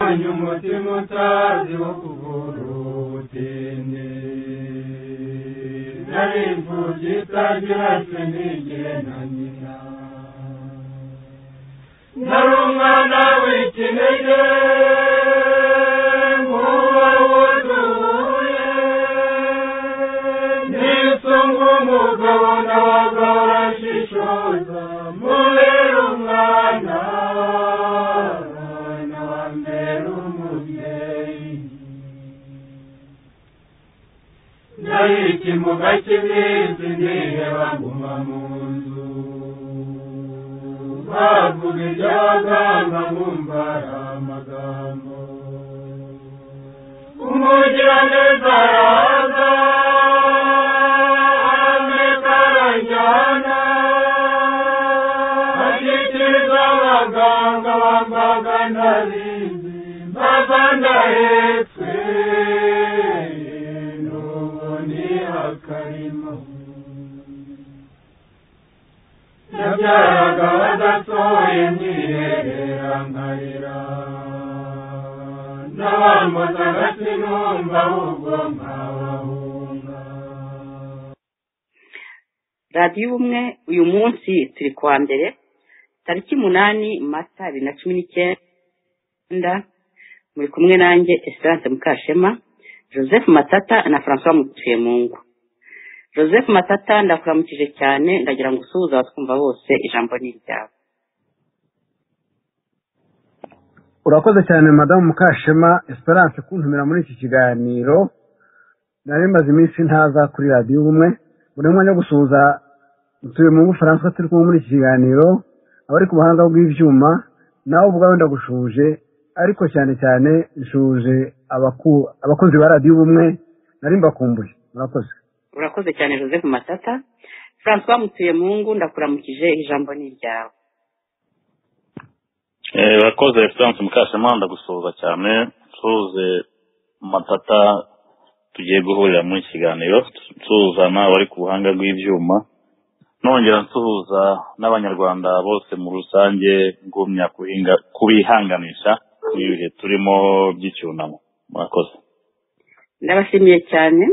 wanyu umutima utazi wo kuvurutinde nari imfubyi itagira se nigire na nyina nari umwana w'ikinege nguwo wuzuye nisunga umugabo nabaga barashishoza mubera umwana nabambera umubyeyi nari ikimuga cy'iminsi nireba nguma mu nzu bavuga iby'abaganga nkumva ari amagambo umugiraneza araza ameka aranjyana ashyikiriza abaganga bambaga ntabizi mbaza ndahetswe n'ubu ni akarima yabyaraga badasohoye nyiherera nkarira n'abambazaga sinumva ahubwo nkabahunga radiyo ubumwe uyu munsi turi kuwa mbere tariki umunani mata bibiri na cumi n'icyenda muri kumwe nanjye esiranse mukashema joseph matata na francois mutuye mu ngo joseph matata ndakuramukije cyane ndagira ngo usuhuze abatwumva bose ijambo ni iryabo urakoze cyane madamu mukashema esperance kuntumira muri iki kiganiro nari maze iminsi ntaza kuri radiyo ubumwe buri mwanya wo gusuhuza utuye mu bufaransa turi kumwe muri iki kiganiro abari ku buhanga bw'ibyuma nawe ubwawe ndagushuhuje ariko cyane cyane nshuhuje abaku- abakozi ba radiyo ubumwe nari mbakumbuye murakoze urakoze cyane joseph matata francois mutuye mu ngo ndakuramukije ijambo ni iryabo Eh, urakoze egisansi mukashema ndagusuhuza cyane nsuhuze matata tugiye guhurira muri iki kiganiro nsuhuza n'abari ku buhanga bw'ibyuma nongera nsuhuza n'abanyarwanda bose muri rusange ngumya kuhinga kubihanganisha n'ibihe turimo by'icyunamo murakoze ndabashimiye cyane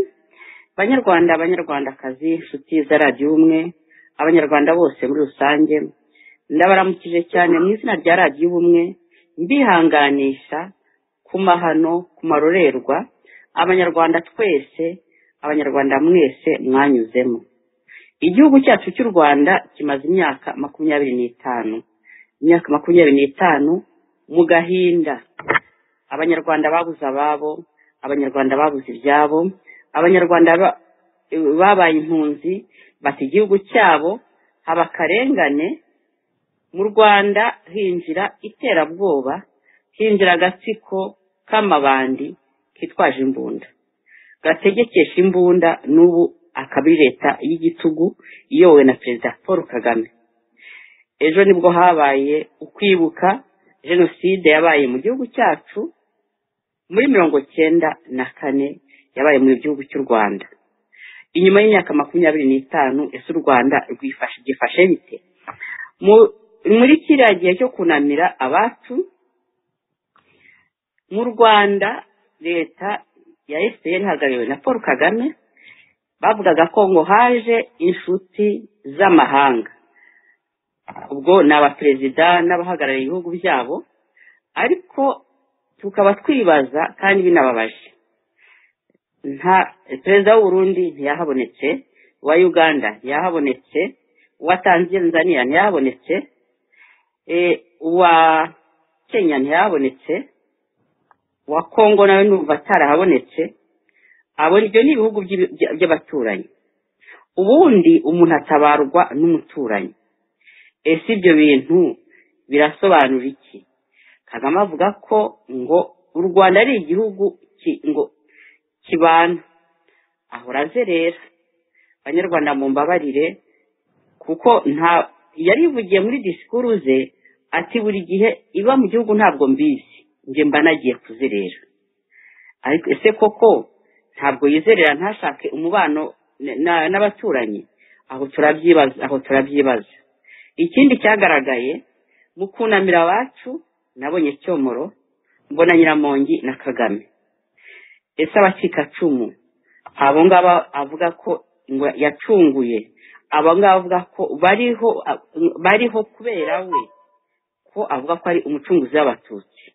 banyarwanda abanyarwandakazi inshuti za radiyo ubumwe abanyarwanda bose muri rusange ndabaramukije cyane mu izina rya radiyo ubumwe mbihanganisha ku mahano ku marorerwa abanyarwanda twese abanyarwanda mwese mwanyuzemo igihugu cyacu cy'u rwanda kimaze imyaka makumyabiri n'itanu imyaka makumyabiri n'itanu mu gahinda abanyarwanda babuze ababo abanyarwanda babuze ibyabo abanyarwanda ba- babaye impunzi bata igihugu cyabo haba akarengane mu rwanda hinjira iterabwoba hinjira agatsiko k'amabandi kitwaje imbunda gategekesha imbunda n'ubu akaba ari leta y'igitugu iyobowe na perezida paul kagame ejo nibwo habaye ukwibuka jenoside yabaye mu gihugu cyacu muri mirongo cyenda na kane yabaye mu gihugu cy'u rwanda inyuma y'imyaka makumyabiri n'itanu ese u rwanda rwifashe byifashe bite Mu- muri kiriya gihe cyo kunamira abacu mu rwanda leta ya fpr ihagarariwe na paul kagame bavugaga ko ngo haje inshuti z'amahanga ubwo ni abaperezida n'abahagarariye ibihugu byabo ariko tukaba twibaza kandi binababaje nta perezida w'u Burundi ntiyahabonetse uwa uganda ntiyahabonetse uwa tanzania ntiyahabonetse eh, uwa kenya ntiyahabonetse uwa kongo nawe numva atarahabonetse abo ibyo ni ibihugu by'ibi- bya- by'abaturanyi ubundi umuntu atabarwa n'umuturanyi ese ibyo bintu birasobanura iki kagame avuga ko ngo u rwanda ari igihugu ki- ngo kibana ahora azerera banyarwanda mu mbabarire kuko nta yarivugiye muri disikuru ze ati buri gihe iba mu gihugu ntabwo mbizi njye mba nagiye kuzerera ariko ese koko ntabwo yizerera ntashake umubano na- na- n'abaturanyi aho turabyibaza aho turabyibaza ikindi cyagaragaye mu kunamira abacu nabonye cyomoro mbona nyiramongi na kagame ese abacikacumu abo ngabo avuga ko ngo yacunguye abo ngabo avuga ko bariho bariho kubera we ko avuga ko ari umucunguzi w'abatutsi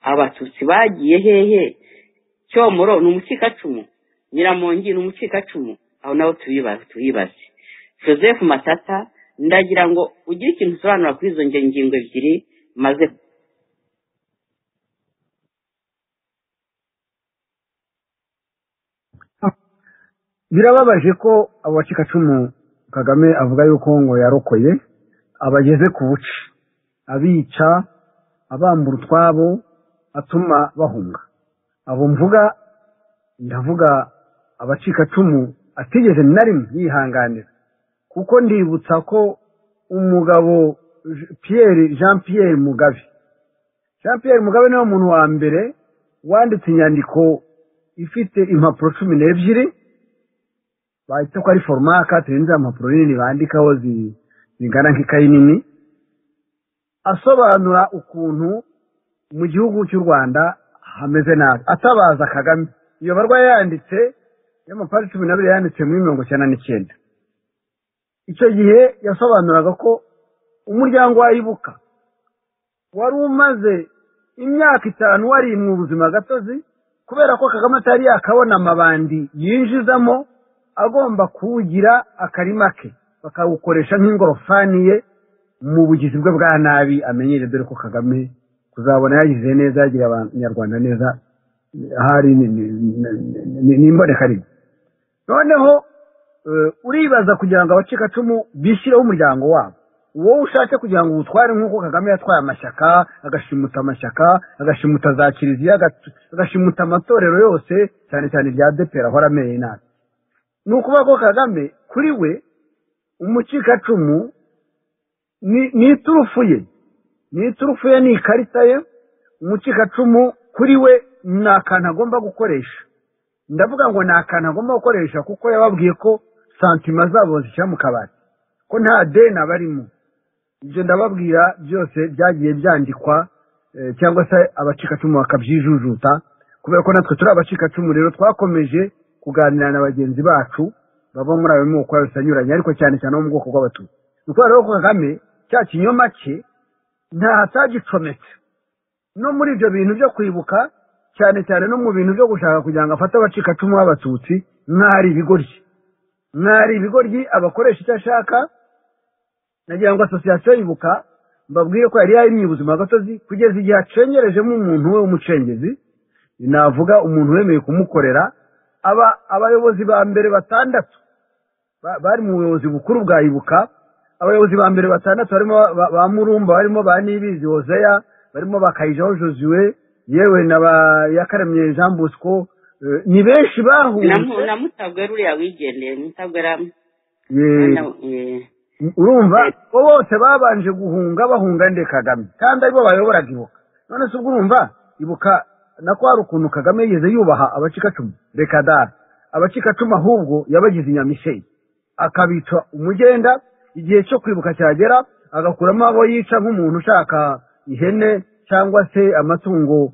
abatutsi bagiye hehe cyomoro ni umucikacumu nyiramongi ni umucikacumu aho nabo tubibaze joseph matata ndagira ngo ugire ikintu usobanura kuri izo ngingo ebyiri maze birababaje ko abo bacikacumu kagame avuga yuko ngo yarokoye abageze ku buce abica abambura utwabo atuma bahunga abo mvuga ndavuga abacikacumu atigeze na rimwe yihanganira kuko ndibutsa ko umugabo Pierre jean Pierre mugabe jean Pierre mugabe niwe muntu wa mbere wanditse inyandiko ifite impapuro cumi n'ebyiri bahita ko ari foromaka turenze impapuro nini bandikaho zingana nk'ikayi nini asobanura ukuntu mu gihugu cy'u rwanda hameze nabi atabaza kagame iyo barwa yanditse y'amapari cumi n'abiri yanditse muri mirongo icyenda n'icyenda icyo gihe yasobanuraga ko umuryango wayibuka wari umaze imyaka itanu wari mu buzima gatozi kubera ko kagame atari yakabona amabandi yinjizamo agomba kuwugira akarima ke bakawukoresha nk'ingorofani ye mu bugizi bwe bwa nabi amenyere dore ko kagame kuzabona yagize neza yagira abanyarwanda neza ahari ni imbonekarimwe noneho uribaza kugira ngo abacikacumu bishyireho umuryango wabo wowe ushatse kugira ngo uwutware nk'uko kagame yatwaye amashyaka agashimuta amashyaka agashimuta za kiliziya agashimuta amatorero yose cyane cyane ibya depera ahora amenye nabi ni ukuvuga ko kagame kuri we umucikacumu ni iturufu ye ni iturufu ye ni ikarita ye umucikacumu kuri we ni akantu agomba gukoresha ndavuga ngo ni akantu agomba gukoresha kuko yababwiye ko santima zabo zishyira mu kabati ko nta deni barimo ibyo ndababwira byose byagiye byandikwa cyangwa se abacikacumu bakabyijujuta kubera ko natwe turi abacikacumu rero twakomeje kuganira na bagenzi bacu baba muri ayo moko yose anyuranye ariko cyane cyane bo mu bwoko bw'abatutsi ni kubera ko kagame cya kinyoma cye hatagicometse no muri ibyo bintu byo kwibuka cyane cyane no mu bintu byo gushaka kugira ngo afate abacikacumu b'abatutsi mwari ibigoryi mwari ibigoryi abakoresha icyo ashaka nagira ngo asosiyasiyo yibuka mbabwire ko yari yarimye ubuzima gatozi kugeza igihe acengerejemo umuntu we w'umucengezi navuga umuntu wemeye kumukorera aba abayobozi ba mbere batandatu bari mu buyobozi bukuru bwa ibuka abayobozi ba mbere batandatu barimo ba murumba barimo ba nibizi hozeya barimo bakayijaho josuwe yewe na ba yakaremye jean bosco ni benshi bahuje na mutabwe ruriya wigendeye mutabwera urumva ko bose babanje guhunga bahunga nde kagame kandi aribo bayoboraga ibuka none se ubwo urumva ibuka nako hari ukuntu kagame yigeze yubaha abacikacumu reka dara abacikacumu ahubwo yabagize inyamishenyi akabica umugenda igihe cyo kwibuka cyagera agakuramo abo yica nk'umuntu ushaka ihene cyangwa se amatungo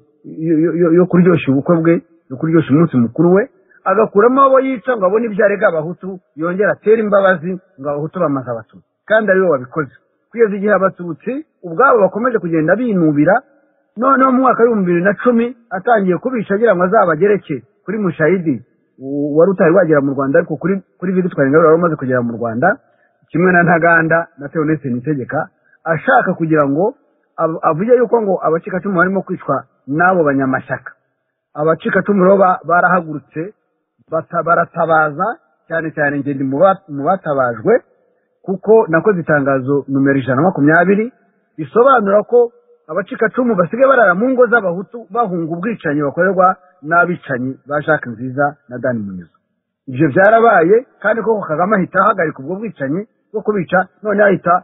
yo kuryoshya ubukwe bwe yo kuryoshya umunsi mukuru we agakuramo abo yica ngo abone ibyo arega abahutu yongera atere imbabazi ngo abahutu bamaze abatutsi kandi aribo babikoze kugeza igihe abatutsi ubwabo bakomeje kugenda binubira noneho mu mwaka w'ibihumbi bibiri na cumi atangiye kubica agira ngo azabagereke kuri mushayidi wari utari wagera mu rwanda ariko kuri kuri vigitwari ingabire wari umaze kugera mu rwanda kimwe na ntaganda na teonese nitegeka ashaka kugira ngo avuge yuko ngo abacikacumu barimo kwicwa n'abo banyamashyaka abacikacumu rero barahagurutse baratabaza cyane cyane ngende mu batabajwe kuko nakoze itangazo numero ijana na makumyabiri risobanura ko abacikacumu basigaye barara mu ngo z'abahutu bahunga ubwicanyi bakorerwa n'abicanyi ba jacques nziza na dani munizo ibyo byarabaye kandi koko kagame ahita ahagarika ubwo bwicanyi bwo kubica none ahita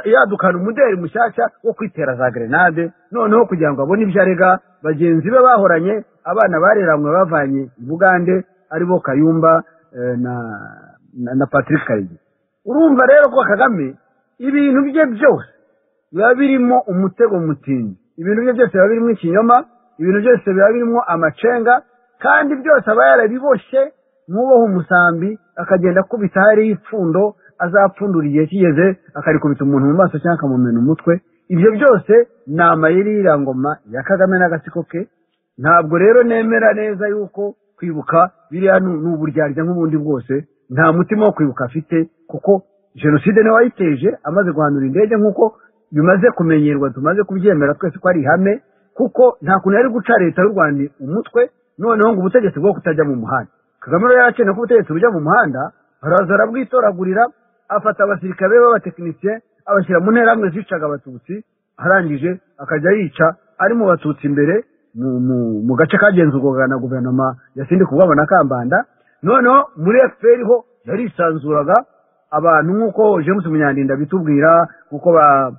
yadukana umuderi mushyashya wo kwitera za gerenade noneho kugira ngo abone ibyo arega bagenzi be bahoranye abana bareranywe bavanye i bugande aribo kayumba na na patrick karegeya urumva rero ko kagame ibintu bye byose biba birimo umutego mutindi ibintu bye byose biba birimo ikinyoma ibintu byose biba birimo amacenga kandi byose aba yarabiboshye nk'uboha umusambi akagenda akubita hariho ipfundo azapfundura igihe kigeze akarikubita umuntu mu maso cyangwa akamumena umutwe ibyo byose ni amayeri y'irangoma ya kagame n'agatsiko ke ntabwo rero nemera neza yuko kwibuka biriya ni ni uburyarya nk'ubundi bwose nta mutima wo kwibuka afite kuko jenoside niwe wayiteje amaze guhanura indege nk'uko bimaze kumenyerwa tumaze kubyemera twese ko ari ihame kuko nta kuntu yari guca leta y'u rwanda umutwe noneho ngo ubutegetsi bwo kutajya mu muhanda kagame rero yarakeneye ko ubutegetsi bujya mu muhanda araza arabwitoragurira afata abasirikare be b'abatekinisiye abashyira mu nterahamwe zicaga abatutsi arangije akajya yica ari mu batutsi imbere mu- mu- mu gace kagenzurwaga na guverinoma ya sindi kubwabo na kambanda noneho muri fpr ho yarisanzuraga abantu nk'uko james munyandinda bitubwira nk'uko ba-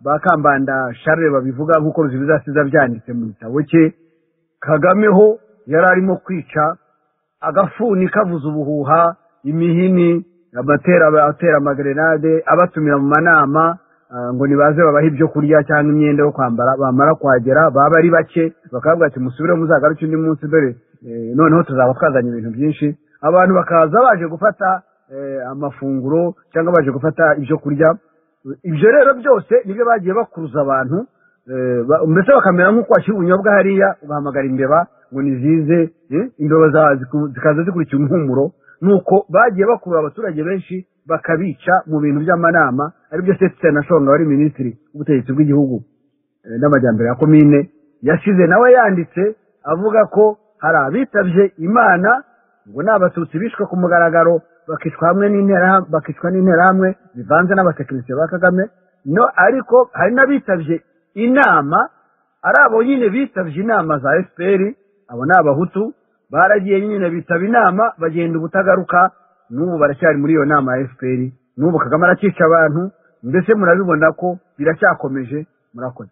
ba kambanda charles babivuga nk'uko bizasiza byanditse mu gitabo cye kagame ho yari arimo kwica agafuni kavuza ubuhuha imihini abatera abatera amagerenade abatumira mu manama ah, ngo nibaze babahe ibyo kurya cyangwa imyenda yo kwambara bamara kwagera baba ari bake bakababwira ati musubire muzagaruke undi munsi dore eh, noneho tuzaba twazanye ibintu byinshi abantu bakaza baje gufata eh, amafunguro cyangwa baje gufata ibyo kurya ibyo rero byose nibyo bagiye bakuruza abantu eh, ba- mbese bakamera nk'uko washyira ubunyobwa hariya ugahamagara imbeba ngo nizize eh, imbeba za- ziku- zikaza zikurikira umuhumuro nuko bagiye bakurura abaturage benshi bakabica mu bintu by'amanama aribyo setse na shonga wari minisitiri w'ubutegetsi bw'igihugu eh, n'amajyambere ya komine yashize nawe yanditse avuga ko hari abitabye imana ngo ni abatutsi bishwe ku mugaragaro bakicwa hamwe n'interahamwe bakicwa n'interahamwe bivanze n'abatekinisiye ba kagame no ariko hari n'abitabye inama ari abo nyine bitabye inama za fpr abo ni abahutu baragiye nyine bitaba inama bagenda ubutagaruka n'ubu baracyari muri iyo nama ya fpr n'ubu kagame arakica abantu mbese murabibona ko biracyakomeje murakoze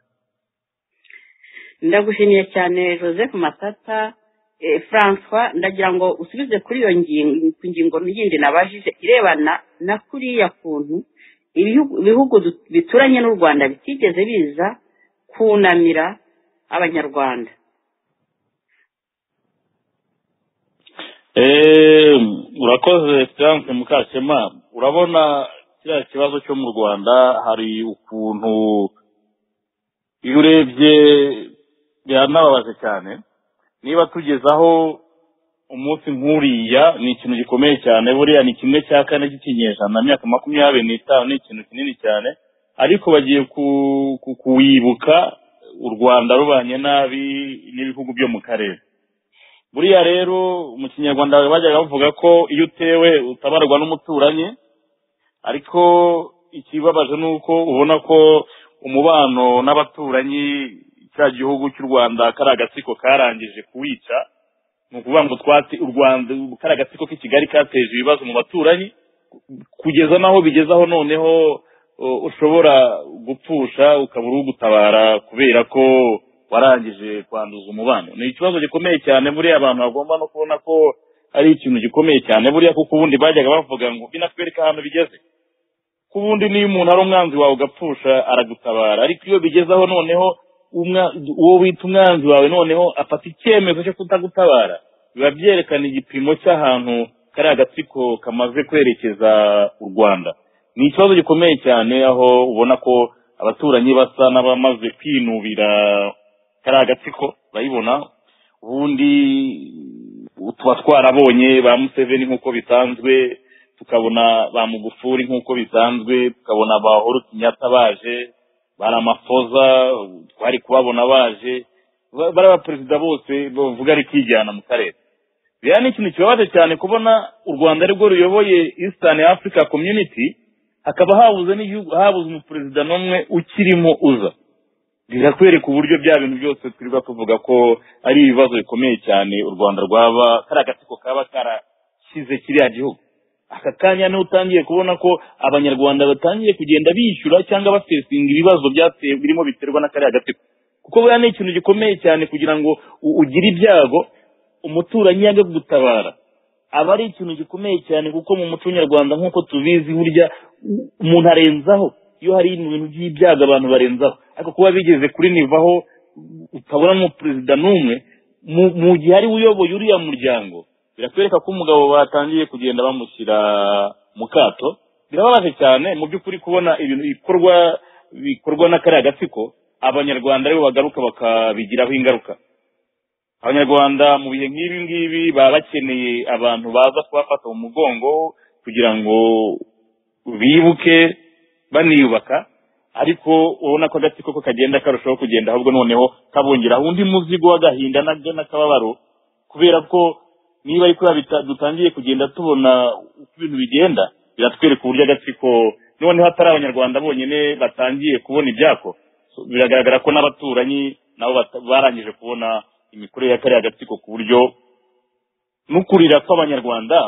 ndagushimiye cyane joseph matata eh, francois ndagira ngo usubize kuri iyo ngingo ku ngingo yindi nabajije irebana na kuriya kuntu ibihugu ibihugu du- bituranye n'u rwanda bitigeze biza kunamira abanyarwanda Eh, urakoze Frank Mukashema urabona kiriya kibazo cyo mu Rwanda hari ukuntu iyo urebye biranababaje cyane niba tugezaho umunsi nk'uriya ni ikintu gikomeye cyane buriya ni kimwe cya kane cy'ikinyejana myaka makumyabiri n'itanu ni ikintu kinini cyane ariko bagiye ku- ku- kuwibuka u Rwanda rubanye nabi n'ibihugu byo mu karere buriya rero mu kinyarwanda bajyaga bavuga ko iyo utewe utabarwa n'umuturanyi ariko ikibabaje ni uko ubona ko umubano n'abaturanyi cya gihugu cy'u rwanda kari agatsiko karangije kuwica ni ukuvuga ngo twati u rwanda kari agatsiko k'i kigali kateje ibibazo mu baturanyi kugeza n'aho bigezaho noneho uh, ushobora gupfusha ukabura ugutabara kubera ko warangije kwanduza umubano ni ikibazo gikomeye cyane buriya abantu bagomba no kubona ko ari ikintu gikomeye cyane buriya kuko ubundi bajyaga bavuga ngo binakwereka ahantu bigeze ko ubundi niyo umuntu ari umwanzi wawe ugapfusha aragutabara ariko iyo bigezaho noneho umwa- uwo wita umwanzi wawe noneho afata icyemezo cyo kutagutabara biba byerekana igipimo cy'ahantu kari agatsiko kamaze kwerekeza u rwanda ni ikibazo gikomeye cyane aho ubona ko abaturanyi basa n'abamaze kwinubira kari agatsiko urayibona ubundi tuba twarabonye ba museveni nk'uko bisanzwe tukabona ba mugufuri nk'uko bisanzwe tukabona ba horo kinyata baje bari amafoza twari kubabona baje Ba- bari abaperezida bose bavuga ari kwijyana mu karere rero ni ikintu kibabaje cyane kubona u rwanda arirwo ruyoboye eastern africa community hakaba habuze n'igihugu habuze umuperezida n'umwe ukirimo uza birakwereka uburyo bya bintu byose twirirwa tuvuga ko ari ibibazo bikomeye cyane u rwanda rwaba kari agatsiko kaba karashyize kiriya gihugu aka kanya niho utangiye kubona ko abanyarwanda batangiye kugenda bishyura cyangwa basesinga ibibazo byate- birimo biterwa na kariya gatsiko kuko buriya ni ikintu gikomeye cyane kugira ngo u- ugire ibyago umuturanyi yange kugutabara aba ari ikintu gikomeye cyane kuko mu muco nyarwanda nk'uko tubizi burya u- umuntu arenzaho iyo hari ibintu by'ibyago abantu barenzaho ariko kuba bigeze kuri nivaho utabona umuperezida n'umwe mu- mu gihe ariwe uyoboye uriya muryango birakwereka ko umugabo batangiye kugenda bamushyira mu kato birababaje cyane mu by'ukuri kubona ibintu bikorwa bikorwa na kariya gatsiko abanyarwanda aribo bagaruka bakabigiraho ingaruka abanyarwanda mu bihe nk'ibi ngibi baba bakeneye abantu baza kubafata mu mugongo kugira ngo bibuke baniyubaka ariko ubona ko agatsiko ko kagenda karushaho kugenda ahubwo noneho kabongeraho undi muzigo w'agahinda nabyo n'akababaro kubera ko niba ariko dutangiye kugenda tubona uko ibintu bigenda biratwereka uburyo agatsiko noneho atari abanyarwanda bonyine batangiye kubona ibyako So, biragaragara ko n'abaturanyi nabo bata- barangije kubona imikorere ya kariya gatsiko ku buryo n'ukurira kw'abanyarwanda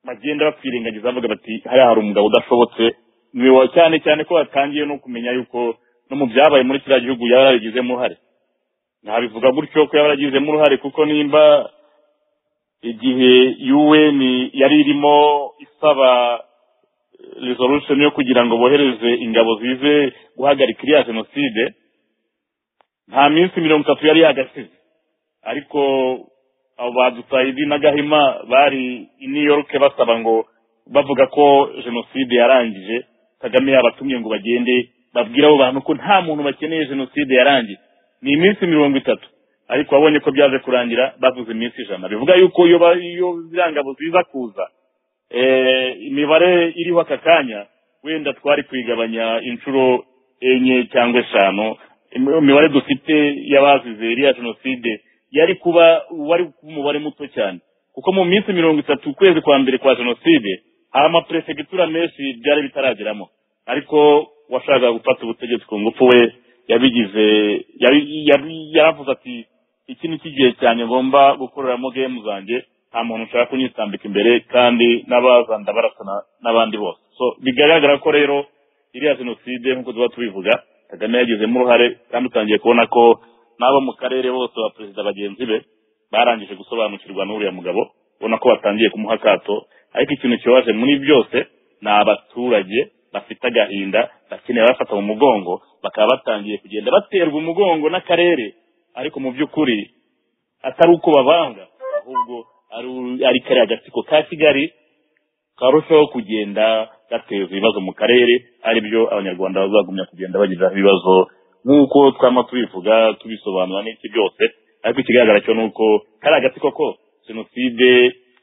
bagenda bakwirengagiza bavuga bati hariya hari umugabo udashobotse ni wowe cyane cyane ko batangiye no kumenya yuko no mu byabaye muri kiriya gihugu yaba yarabigizemo uruhare ntabivuga gutyo ko yaba yaragizemo uruhare kuko nimba igihe un yari irimo isaba resolution yo kugira ngo bohereze ingabo zize guhagarika iriya jenoside nta minsi mirongo itatu yari yagasize ariko abo ba dutayidi na gahima bari i new york basaba ngo bavuga ko jenoside yarangije kagame yabatumye ngo bagende babwire abo bantu ko nta muntu bakeneye jenoside yarangiye ni iminsi mirongo itatu ariko wabonye ko byaje kurangira bavuze iminsi ijana bivuga yuko iyo ba- iyo ziriya ngabo ziza kuza eh, imibare iriho aka kanya wenda twari kuyigabanya inshuro enye cyangwa eshanu Im- imibare dufite y'abazize iriya jenoside yari kuba wari kuba umubare muto cyane kuko mu minsi mirongo itatu ukwezi kwa mbere kwa jenoside hari amaperesegitura menshi byari bitarageramo ariko washakaga gufata ubutegetsi ku ngufu we yabigize yabi- yabi- yaravuze ati iki ni igihe cyane ngomba gukoreramo gemu zanjye nta muntu ushaka kunyitambika imbere kandi n'abazanda barasana n'abandi bose so bigaragara ko rero iriya jenoside nk'uko tuba tubivuga kagame yagizemo uruhare kandi utangiye kubona ko n'abo mu karere bose ba perezida bagenzi be barangije gusobanukirwa n'uriya mugabo ubona ko batangiye kumuha akato ariko ikintu kibaje muri byose ni abaturage bafite agahinda bakeneye abafata mu mugongo bakaba batangiye kugenda baterwa umugongo n'akarere ariko mu by'ukuri atari uko babanga ahubwo ari- ari kariya gatsiko ka kigali karushaho kugenda gateza ibibazo mu karere ari byo abanyarwanda bazagumya kugenda bagiriraho ibibazo nk'uko twama tubivuga tubisobanura n'iki byose ariko ikigaragara cyo ni uko kari agatsiko ko jenoside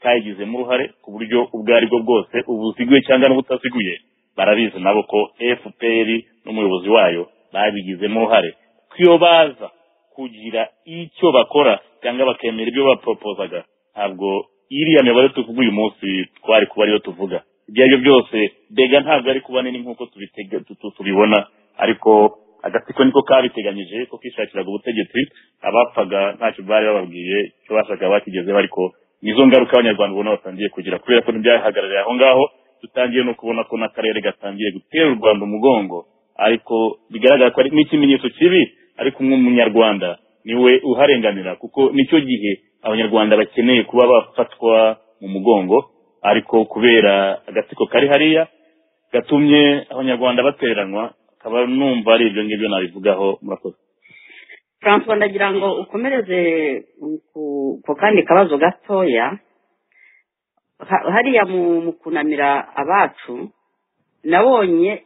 kayigizemo uruhare ku buryo ubwo ari bwo bwose ubuziguye cyangwa n'ubutaziguye barabizi nabo ko fpr n'umuyobozi wayo babigizemo uruhare ko iyo baza kugira icyo bakora cyangwa bakemera ibyo baporopozaga ntabwo iriya mibare tuvuga uyu munsi twari kuba ariyo tuvuga ibyo aribyo byose mbega ntabwo ari kuba nini nk'uko tubitega- tu- tu- tubibona ariko agatsiko niko kabiteganyije ko kishakiraga ubutegetsi abapfaga ntacyo bari bababwiye icyo bashaka bakigezeho ariko nizo ngaruka abanyarwanda ubona batangiye kugira kubera ko ntibyahagarariye aho ngaho dutangiye no kubona ko n'akarere gatangiye gutera u rwanda umugongo ariko bigaragara ko ari n'ikimenyetso kibi ariko nk'umunyarwanda niwe uharenganira kuko nicyo gihe abanyarwanda bakeneye kuba bafatwa mu mugongo ariko kubera agatsiko kari hariya gatumye abanyarwanda bateranwa akaba numva ari ibyo ngibyo nabivugaho murakoze francois ndagira ngo ukomereze mm, ku- ku kandi kabazo gatoya Ha- hariya mu mu kunamira abacu nabonye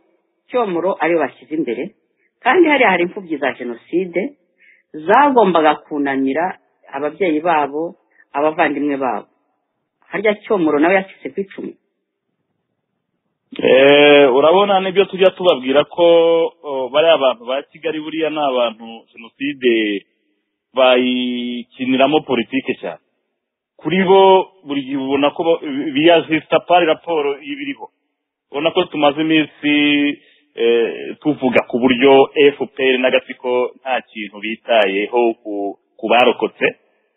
cyomoro ariyo bashyize imbere kandi hariya hari imfubyi za jenoside zagombaga kunamira ababyeyi babo abavandimwe babo harya cyomoro nawe yacitse ku icumu Eh, urabona nibyo tujya tubabwira ko oh, bariya bantu ba kigali buriya ni abantu jenoside bayikiniramo politike cyane kuri bo buri gihe ubona ko bo- biyazisita pari raporo ibiriho ubona ko tumaze iminsi eh, tuvuga ku buryo fpr n'agatsiko nta kintu bitayeho ku- ku barokotse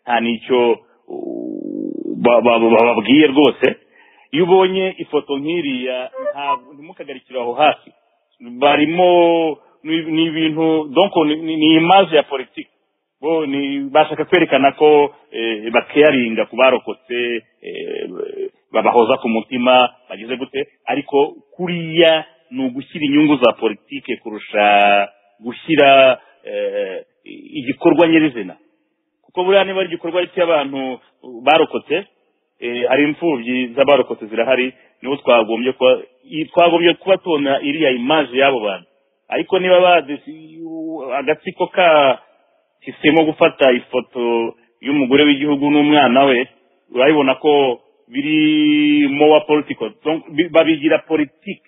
nta n'icyo uh, ba- ba- ba- bababwiye rwose iyo ubonye ifoto nk'iriya ntabwo ntimukagarikire aho hafi barimo ni- ni ibintu donc ni- ni ni image ya politiki bo ni bashaka kwerekana ko eh, bakeyaringa ku barokotse eh, babahoza ku mutima bagize gute ariko kuriya ni ugushyira inyungu za politike kurusha gushyira eh, igikorwa nyirizina kuko buriya niba ari igikorwa cy'abantu barokotse eh, hari imfubyi z'abarokotse zirahari niho twagombye kuba i- twagombye kuba tubona iriya imaje y'abo bantu ariko niba badesi- u- agatsiko kahisemo gufata ifoto y'umugore w'igihugu n'umwana we urabibona ko biri mowa political Donc, bi- babigira politiki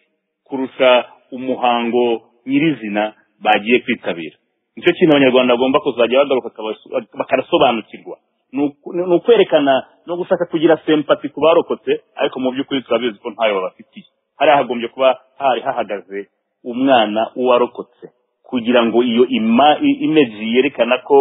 kurusha umuhango nyirizina bagiye kwitabira nicyo kintu abanyarwanda bagomba kuzajya bagaruka bakabas- bakarasobanukirwa Ni uku- ni ukwerekana no gushaka kugira sempati ku barokotse ariko mu by'ukuri turabizi ko ntayo babafitiye hariya hagombye kuba hari hahagaze umwana uwarokotse kugira ngo iyo ima- i- imeji yerekana ko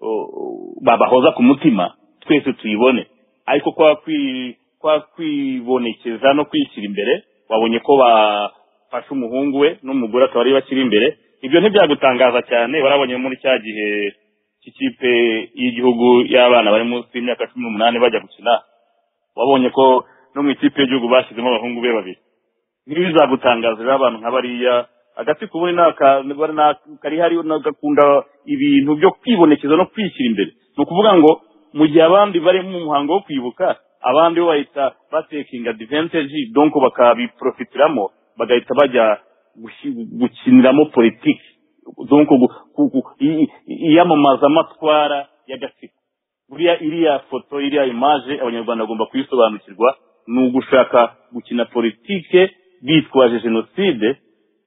o, o, babahoza ku mutima twese tuyibone ariko kwa kwi- kwa kwibonekeza no kwishyira imbere wabonye ko bafashe umuhungu we n'umugore akaba ari bakiri imbere ibyo ntibyagutangaza cyane warabonye muri cya gihe cy'ikipe y'igihugu y'abana bari munsi y'imyaka cumi n'umunani bajya gukina wabonye ko no mu ikipe y'igihugu bashyizemo abahungu be babiri ntibizagutangaza rero abantu nka bariya agatsiko ubundi ni aka- bari ni aka- kari hari na- gakunda ibintu byo kwibonekeza no kwishyira imbere ni ukuvuga ngo mu gihe abandi bari mu muhango wo kwibuka abandi bo bahita batekinga advantage donc bakabiprofitiramo bagahita bajya gushi- gukiniramo politiki donc gu- ku- ku- i- i- iyamamazamatwara y'agatsiko buriya iriya foto iriya imaje abanyarwanda bagomba kuyisobanukirwa ni ugushaka gukina politike bitwaje jenoside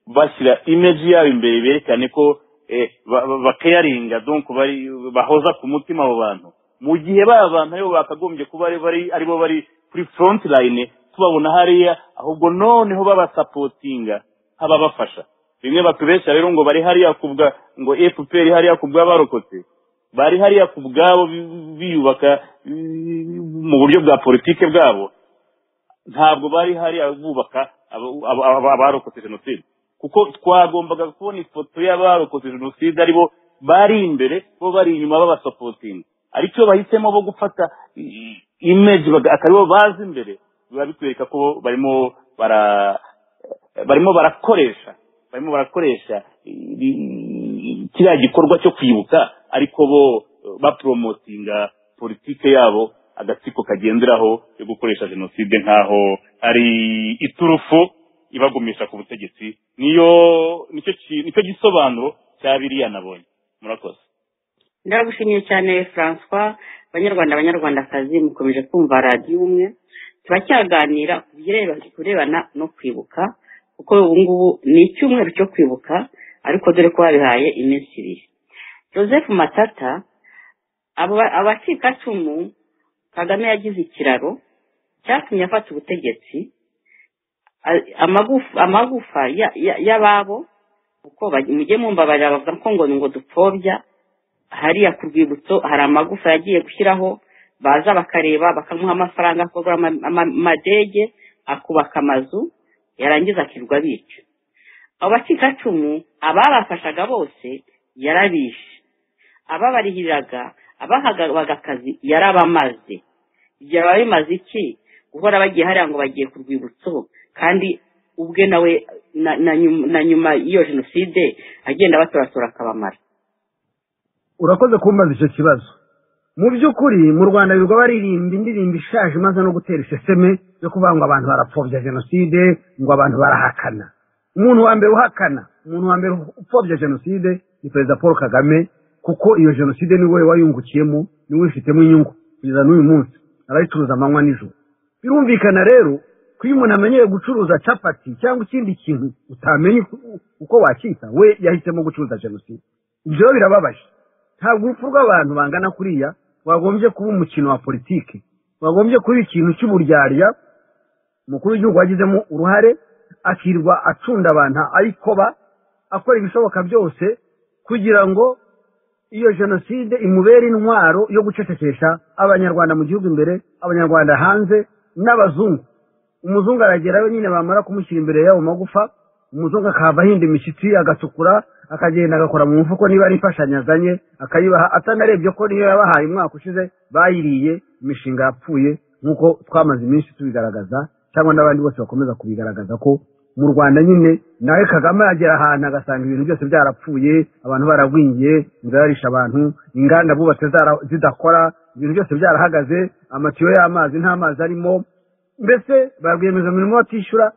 bashyira imeji yabo imbere berekane ko eh, ba- ba- bakayaringa donc bari bahoza ku mutima abo bantu mu gihe ba bantu aribo bakagombye kuba ari- bari aribo bari kuri front line tubabona hariya ahubwo noneho babasapotinga nk'ababafasha bimwe batubeshya rero ngo bari hariya kubwa ngo fpr hariya kubwa barokotse bari hariya ku bwabo bi- biyubaka mm, mu buryo bwa politike bwabo ntabwo bari hariya bubaka aba- aba- aba- abarokotse jenoside kuko twagombaga kubona ifoto y'abarokotse jenoside aribo bari imbere bo bari inyuma babasapotinga ariko iyo bahisemo bo gufata i- image baga- akaba aribo bazi imbere biba bitwereka ko barimo bara barimo barakoresha barimo barakoresha i- i- kiriya gikorwa cyo kwibuka ariko bo eh, bapromotinga politike yabo agatsiko kagenderaho yo gukoresha jenoside nk'aho ari iturufu ibagumisha ku butegetsi niyo nicyo ki- nicyo gisobanuro cya biriya nabonye murakoze ndagushimiye cyane francois banyarwanda abanyarwandakazi mukomeje kumva radiyo umwe turacyaganira ku bireba- ku birebana no kwibuka kuko ubu ngubu ni icyumweru cyo kwibuka ariko dore ko babihaye iminsi ibiri joseph matata abo- abacikacumu kagame yagize ikiraro cyatumye afata ubutegetsi a- amagufa amagufa ya- ya- y'ababo kuko baj- mujye mumva bariya bavuga ko ngo ni ngo dupfobya hariya ku rwibutso hari amagufa yagiye gushyiraho baza bakareba bakamuha amafaranga akagura ama- ama- amadege akubaka amazu yarangiza akirirwa bica abo bacikacumu ababafashaga bose yarabishe ababarihiraga abahabwaga akazi yarabamaze igihe baba bimaze iki guhora bagiye hariya ngo bagiye ku rwibutso kandi ubwe nawe na- na nyuma- na nyuma y'iyo jenoside agenda batoratora akabamara urakoze kumbaza icyo kibazo mu by'ukuri mu rwanda birirwa baririmba indirimbo ishaje imaze no gutera iseseme yo kuvuga ngo abantu barapfobya jenoside ngo abantu barahakana umuntu wa mbere uhakana umuntu wa mbere upfobya jenoside ni perezida paul kagame kuko iyo jenoside niwe wayungukiyemo niwe uyifitemo inyungu kugeza n'uyu munsi arayicuruza amanywa n'ijoro birumvikana rero ko iyo umuntu amenyeye gucuruza capati cyangwa ikindi kintu utamenya uko- uko wacyita we yahisemo gucuruza jenoside ibyo rero birababaje ntabwo urupfu rw'abantu bangana kuriya wagombye kuba umukino wa politiki wagombye kuba ikintu cy'uburyarya umukuru w'igihugu wagizemo uruhare akirwa acunda abantu ayikoba akora ibishoboka byose kugira ngo iyo jenoside imubera intwaro yo gucecekesha abanyarwanda mu gihugu imbere abanyarwanda hanze n'abazungu umuzungu aragerayo nyine bamara kumushyira imbere y'ayo magufa umuzungu akahava ahinda imishyitsi agatukura akagenda agakora mu mufuko niba ari imfashanyo azanye akayibaha atanarebye ko niyo yabahaye umwaka ushize bayiriye imishinga yapfuye nk'uko twamaze iminsi tubigaragaza cyangwa n'abandi bose bakomeza kubigaragaza ko mu rwanda nyine nawe kagame yagera ahantu agasanga ibintu byose byarapfuye abantu baragwingiye inzara yarisha abantu inganda bubatse zara- zidakora ibintu byose byarahagaze amatiyo y'amazi nta mazi arimo mbese ba rwiyemezamirimo batishyura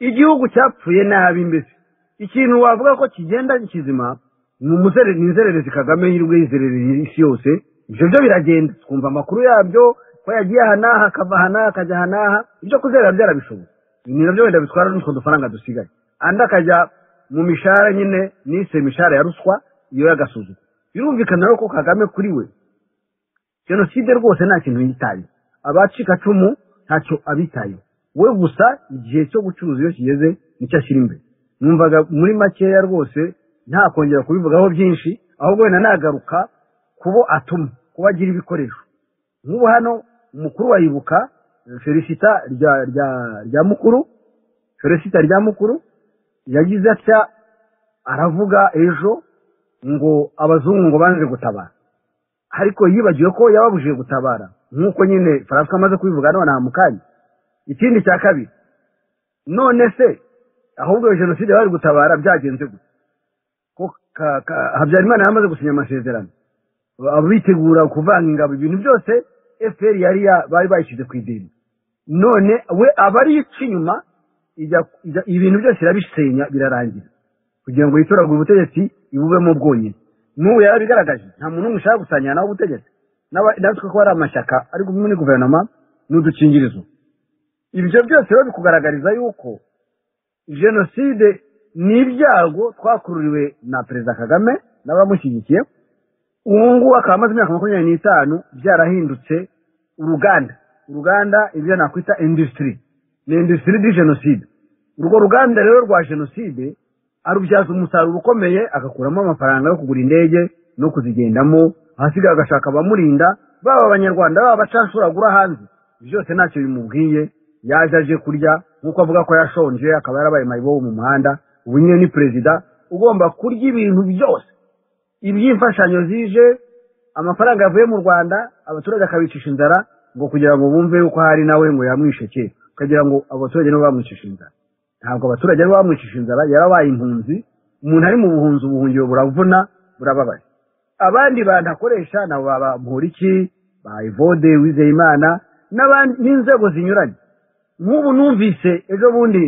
igihugu cyapfuye nabi mbese ikintu wavuga ko kigenda kizima ni umuzere- ni inzererezi kagame yirwe yizerereye isi yose ibyo byo biragenda twumva amakuru yabyo ko yagiye aha n'aha akava aha n'aha akajya aha n'aha ibyo kuzerera byarabishoboye ni nabyo wenda bitwara n'utwo dufaranga dusigaye andi akajya mu mishahara nyine nise imishahara ya ruswa iyo y'agasuzuguro birumvikana rero ko kagame kuri we jenoside rwose nta kintu yitaye abacikacumu ntacyo abitaye we gusa igihe cyo gucuruza iyo kigeze nicyo ashyira imbere numvaga muri makeya rwose ntakongera kubivugaho byinshi ahubwo wenda nagaruka kubo atuma kuba agira ibikoresho nk'ubu hano umukuru wa Ibuka felicita rya rya rya mukuru felicita rya mukuru yagize atya aravuga ejo ngo abazungu ngo banze gutabara ariko yibagiwe ko yababujije gutabara nk'uko nyine faransa amaze kubivuga none aha mu kanya ikindi cya kabiri none se ahubwo iyo jenoside bari gutabara byagenze gute ko ka- ka- habyarimana yamaze gusinya amasezerano ba- bitegura kuvanga ingabo ibintu byose fpr yari ya- bari bayishyize ku idini none we aba ariyo ica inyuma ijya- ijya- ibintu byose irabisenya birarangira kugira ngo yitoragure ubutegetsi ibubemo bwonyine n'ubu yari igaragaje nta muntu n'umwe ushaka gusangira nawe ubutegetsi N'aba- natwe ko hari amashyaka ariko muri guverinoma ni udukingirizo ibyo byose rero bikugaragariza yuko jenoside ni ibyago twakururiwe na perezida kagame n'abamushyigikiye ubu ngubu akaba amaze imyaka makumyabiri n'itanu byarahindutse uruganda uruganda ibyo nakwita industry ni industry di jenoside urwo ruganda rero rwa jenoside arubyaza umusaruro ukomeye agakuramo amafaranga yo kugura indege no kuzigendamo ahasigaye agashaka abamurinda baba abanyarwanda baba abacashuri agura hanze byose ntacyo bimubwiye yaje aje kurya nk'uko avuga ko yashonje akaba yarabaye mayibobo mu muhanda ubu nyine ni perezida ugomba kurya ibintu byose iby'imfashanyo zije amafaranga yavuye mu rwanda abaturage akabicisha inzara ngo kugira ngo bumve yuko hari nawe ngo yamwisheke ukagira ngo abaturage nibo bamwicisha inzara ntabwo abaturage aribo bamwicisha inzara yarabaye impunzi umuntu ari mu buhunzi ubuhungiro buravuna burababaye abandi bantu akoresha nabo baba mporiki ba evode wizeyimana n'abandi n'inzego zinyuranye nk'ubu numvise ejo bundi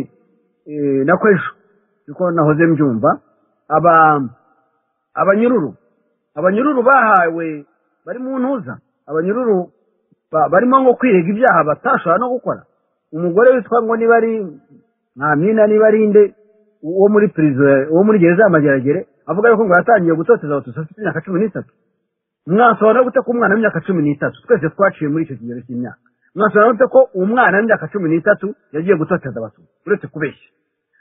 eh, na kw'ejo niko nahoze mbyumva aba abanyururu abanyururu bahawe bari mu ntuza abanyururu ba- barimo nko kwirega ibyaha batashobora no gukora umugore witwa ngo niba ari mwamina niba ari inde wo muri pirizo wo muri gereza ya mageragere avuga yuko ngo yatangiye gutoteza abatutsi afite imyaka cumi n'itatu mwasobanura gute ko umwana w'imyaka cumi n'itatu twese twaciye muri icyo kigero cy'imyaka mwasobanura gute ko umwana w'imyaka cumi n'itatu yagiye gutoteza abatutsi uretse kubeshya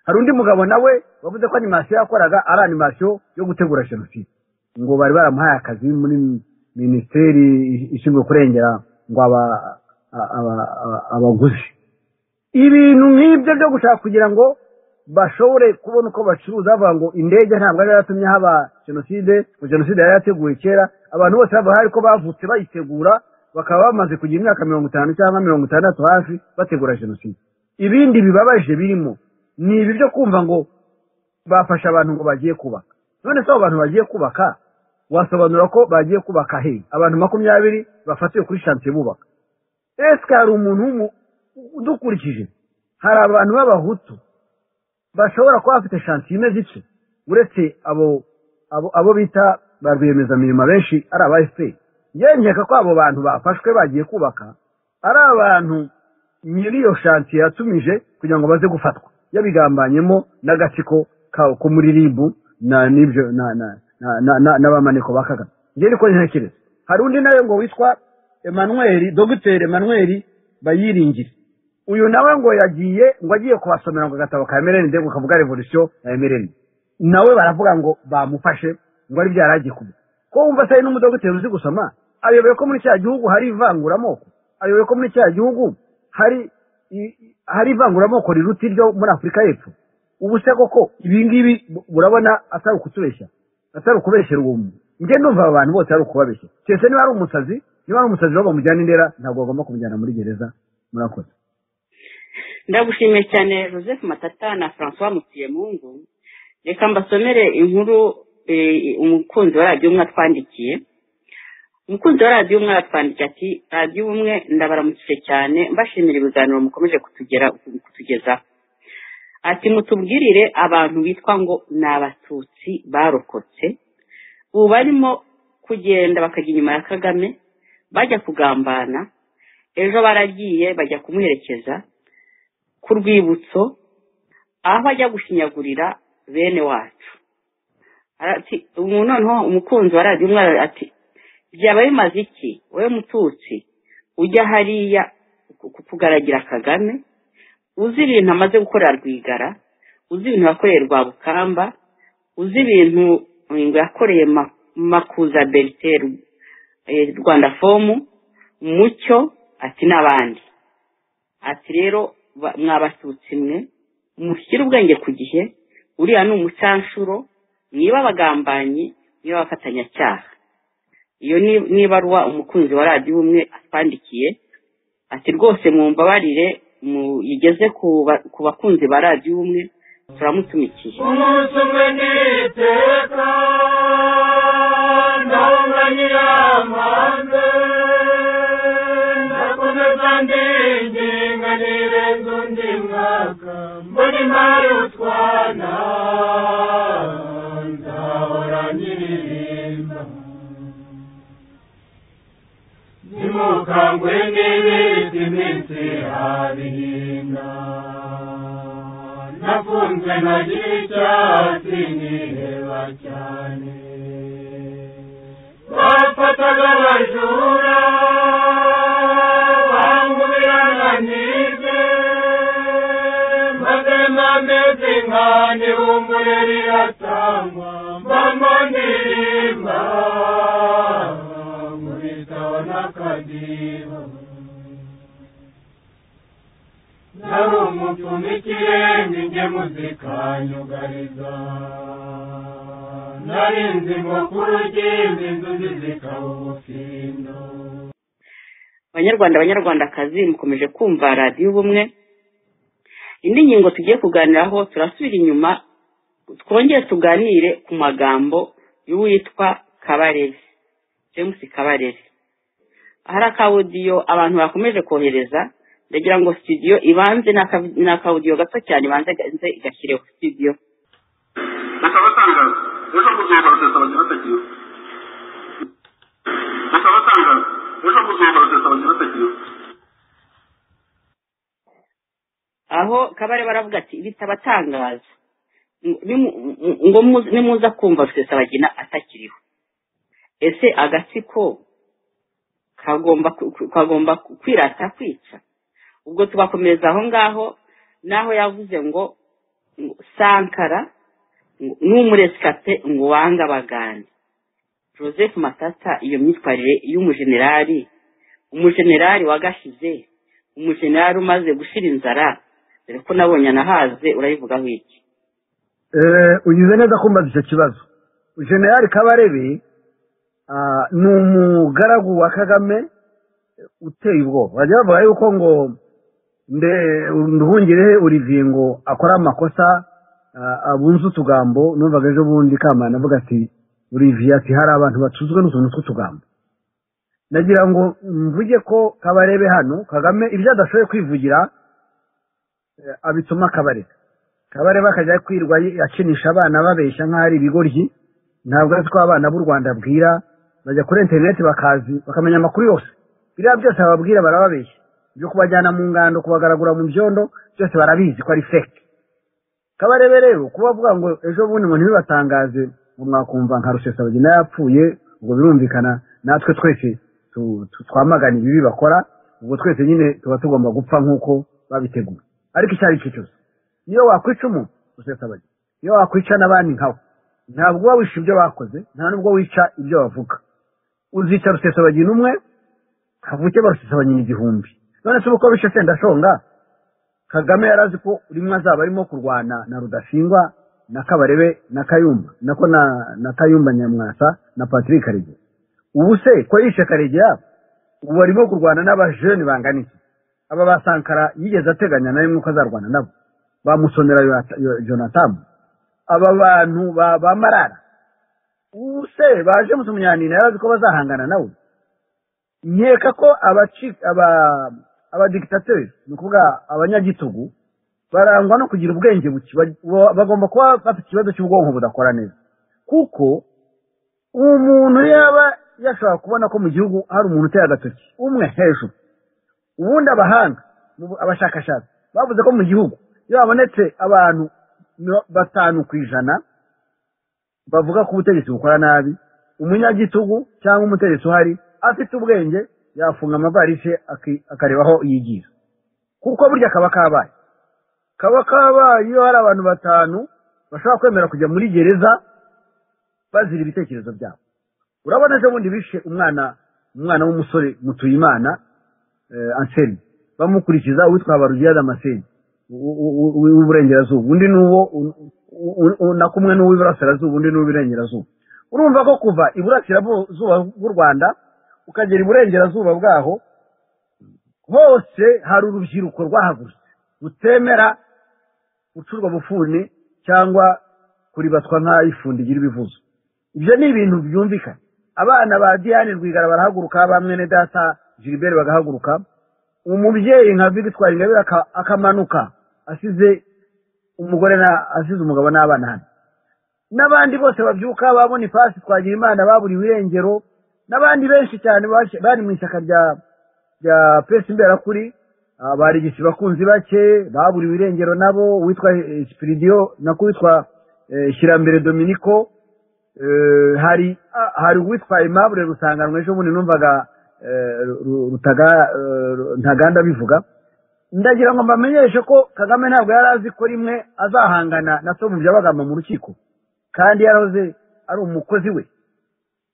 hari undi mugabo nawe wavuze ko animasiyo yakoraga ari animasiyo yo gutegura jenoside ngo bari baramuhaye akazi muri minisiteri ishinzwe kurengera ngo aba- a- aba- aba- abaguzi ibintu nk'ibyo byo gushaka kugira ngo bashobore kubona uko bacuruza bavuga ngo indege ntabwo yari yaratumye haba jenoside ngo jenoside yari yarateguwe kera abantu bose baba hari ko bavutse bayitegura bakaba bamaze kugira imyaka mirongo itanu cyangwa mirongo itandatu hafi bategura jenoside ibindi bibabaje birimo ni ibi byo kumva ngo bafasha abantu ngo bagiye kubaka none se abo bantu bagiye kubaka wasobanura ko bagiye kubaka he abantu makumyabiri bafatiwe kuri shansiye bubaka ese hari umuntu w'umu- udukurikije hari abantu b'abahutu bashobora kuba bafite shansiye imeze ityo uretse abo abo abo bita ba rwiyemezamirimo benshi ari aba efuperi yewe nkeka ko abo bantu bafashwe bagiye kubaka ari abantu nyiri iyo shansiye yatumije kugira ngo baze gufatwa yabigambanyemo n'agatsiko ka- ko muri ribu na n'ibyo na na na- na- na- n'abamaniko ba kagame njye niko ntekereza hari undi nawe ngo witwa Emmanuel dogiteri Emmanuel bayiringire uyu nawe ngo yagiye ngo agiye kubasomera ngo agatabo ka emereni ndetse kavuga revolisiyo ya emereni nawe baravuga ngo bamufashe ngo ari byo yari agiye kuvuga ko wumva se hari n'umudogiteri uzi gusoma ayoboye ko muri cya gihugu hari ivanguramoko ayoboye ko muri cya gihugu hari i- i- hari ivanguramoko riruta iryo muri afurika y'epfo ubu se koko ibi ngibi urabona atari ukutubeshya atari ukubeshyera uwo muntu njye ndumva aba bantu bose ari ukubabeshya keretse niba ari umusazi niba ari umusazi bamujyana indera ntabwo bagomba kumujyana muri gereza murakoze ndagushimiye cyane joseph matata na francois mutiyemungu reka mbasomere inkuru eh, umukunzi wa radiyo umwe atwandikiye umukunzi wa radiyo umwe aratwandikiye ati radiyo umwe ndabaramukije cyane mbashimira ibiganiro mukomeje kutugera kutugezaho ati mutubwirire abantu bitwa ngo ni abatutsi barokotse ubu barimo kugenda bakajya inyuma ya kagame bajya kugambana ejo baragiye bajya kumuherekeza ku rwibutso aho ajya gushinyagurira bene wacu Ati, ubu noneho umukunzi wa radiyo umwe aravuga ati byaba bimaze iki wowe mututsi ujya hariya ku- kugaragira kagame uzi ibintu amaze gukorera rwigara uzi ibintu yakoreye rwabukamba uzi ibintu ngo yakoreye Ma- makuza berite rwanda fomu mucyo ati n'abandi ati rero ba- mwabatutsi mwe mushyire ubwenge ku gihe uriya ni umucanshuro niba abagambanyi niba abafatanyacyaha iyo ni- ni ibaruwa umukunzi wa radiyo umwe atwandikiye ati rwose mwumbabarire muyigeze ku ba- ku bakunzi ba radiyo umwe turamutumikiye umunsi umwe ni iteka ndabona nyiramanze ndakomeza ndinginga nirenza undi mwaka mbona imari utwana nzahora nyiririmba nimukangwe n'ibiti iminsi habihinda nafunzwe nagira icyatsi niheba cyane bafataga abajura bangubirana nize maze mpameze nkane bumbure riratangwa mbamo ndirimba nkubitaho n'akadiho nari umupfumu ikirenge ingemu zikanyugariza nari inzingo ku rugimbi inzuzi zikaba ubufindo banyarwanda banyarwandakazi mukomeje kumva radiyo ubumwe indi ngingo tugiye kuganiraho turasubira inyuma twongere tuganire ku magambo y'uwitwa kabarebe james kabarebe ahari akawudiyo abantu bakomeje kohereza ndagira ngo studio ibanze n'aka- n'akawudiyo gato cyane ibanze ibanze igashyireho studio ndakabatangaza ejo muzuba rutesabanya batagiwe ndakabatangaza ejo muzuba rutesabanya batagiwe aho kabare baravuga ati bitabatangaza Nimu- ngo mu- nimuza kumva rusesabagina atakiriho ese agatsiko kagomba ku- ku- kagomba ku- kwirata kwica ubwo tubakomeza aho ngaho n'aho yavuze ngo ngo sankara ngo- n'umuresikape ngo wanga abagande joseph matata iyo myitwarire y'umujenerali umujenerali wagashize umujenerali umaze gushira inzara dore ko nabonye anahaze urayivugaho iki Eh, ugize neza kumbaza icyo kibazo generali kabarebe ah, ni umugaragu wa kagame eh, uteye ubwoba bajya bavuga yuko ngo nde nduhungirehe olivier ngo akora amakosa ah, abunze utugambo numvaga ejo bundi kamana avuga ati olivier ati hari abantu batuzwe n'utuntu tw'utugambo nagira ngo mvuge ko kabarebe hano kagame ibyo adashoboye kwivugira eh, abituma kabarebe kabare bakajya kwirwa akinisha abana babeshya nk'aho ari ibigoryi ntabwo ari twa abana b'u rwanda bwira bajya kuri interineti bakazi bakamenya amakuru yose biriya byose bababwira barababeshya ibyo kubajyana mu ngando kubagaragura mu byondo byose barabizi ko ari feke kabarebe rero kuba avuga ngo ejo bundi ngo ntibibatangaze ngo mwakumva nka rusesabagina yapfuye ubwo birumvikana natwe twese tu- tu- twamagana ibibi bakora ubwo twese nyine tuba tugomba gupfa nk'uko babiteguye ariko icyo ari cyo cyose iyo wakwica umuntu usesabagina iyo wakwica n'abandi nkawe ntabwo uba wisha ibyo bakoze nta nubwo wica ibyo bavuga uzica rusesabagina umwe havuke barusesabagina igihumbi none se ubu ko bishe senda shonga kagame yari azi ko rimwe azaba arimo kurwana na rudasingwa na kabarebe na kayumba nako na na kayumba nyamwasa na patrick karegeya ubu se ko yishe karegeya ubu arimo kurwana n'abajeni bangana iki aba ba sankara yigeze ateganya na rimwe ko azarwana nabo bamusomera Yonata- Yo- jonatani aba bantu ba ba marara ubu se baje musumunyanina yari azi ko bazahangana nawe nkeka ko abaci- aba abadikitateri ni ukuvuga abanyagitugu barangwa no kugira ubwenge buke Ba- bo- bagomba kuba bafite ikibazo cy'ubwonko budakora neza kuko umuntu yaba yashobora kubona ko mu gihugu hari umuntu uteye agatoki umwe hejuru ubundi abahanga mu bu- abashakashatsi bavuze ko mu gihugu iyo habonetse abantu miro- batanu ku ijana bavuga ko ubutegetsi bukora nabi umunyagitugu cyangwa umutegetsi uhari afite ubwenge yafunga amavarisi aki- akareba aho yigira kuko burya kaba kabaye kaba kabaye iyo hari abantu batanu bashobora kwemera kujya muri gereza bazira ibitekerezo byabo urabona ejo bundi bishe umwana umwana w'umusore mutuyimana eh, anseni bamukurikiza uwitwa habarugiya damaseni u- u- u- w'iburengerazuba undi n'uwo u- u- u- na kumwe n'uw'iburasirazuba undi n'uw'iburengerazuba urumva ko kuva iburasirazuba bw'u rwanda ukagera iburengerazuba bwaho hose hari urubyiruko rwahagurutse rutemera gucurwa bufuni cyangwa kuribatwa nk'ayifundi igira ibivuzo ibyo ni ibintu byumvikana abana ba diane rwigara barahaguruka ba mwene data gilbert bagahaguruka umubyeyi nka victoire ingabire aka- akamanuka asize umugore na asize umugabo n'abana hano n'abandi bose babyuka ba bonifasi twagira imana baburiwe irengero n'abandi benshi cyane baje- bari mu ishyaka rya rya pesi imberakuri ah, barigisi bakunzi bake baburiwe irengero nabo uwitwa eh, sipiridiyo nako uwitwa eh, shyirambere dominiko Eh, hari ah, hari uwitwa imabure rusanganwa ejo bundi numvaga eh, Ru- Ru- Rutaga- eh, Ru- ntaganda bivuga ndagira ngo mbamenyeshe ko kagame ntabwo yari azi ko rimwe azahangana na so mu byabagamba mu rukiko kandi yarahoze ari umukozi we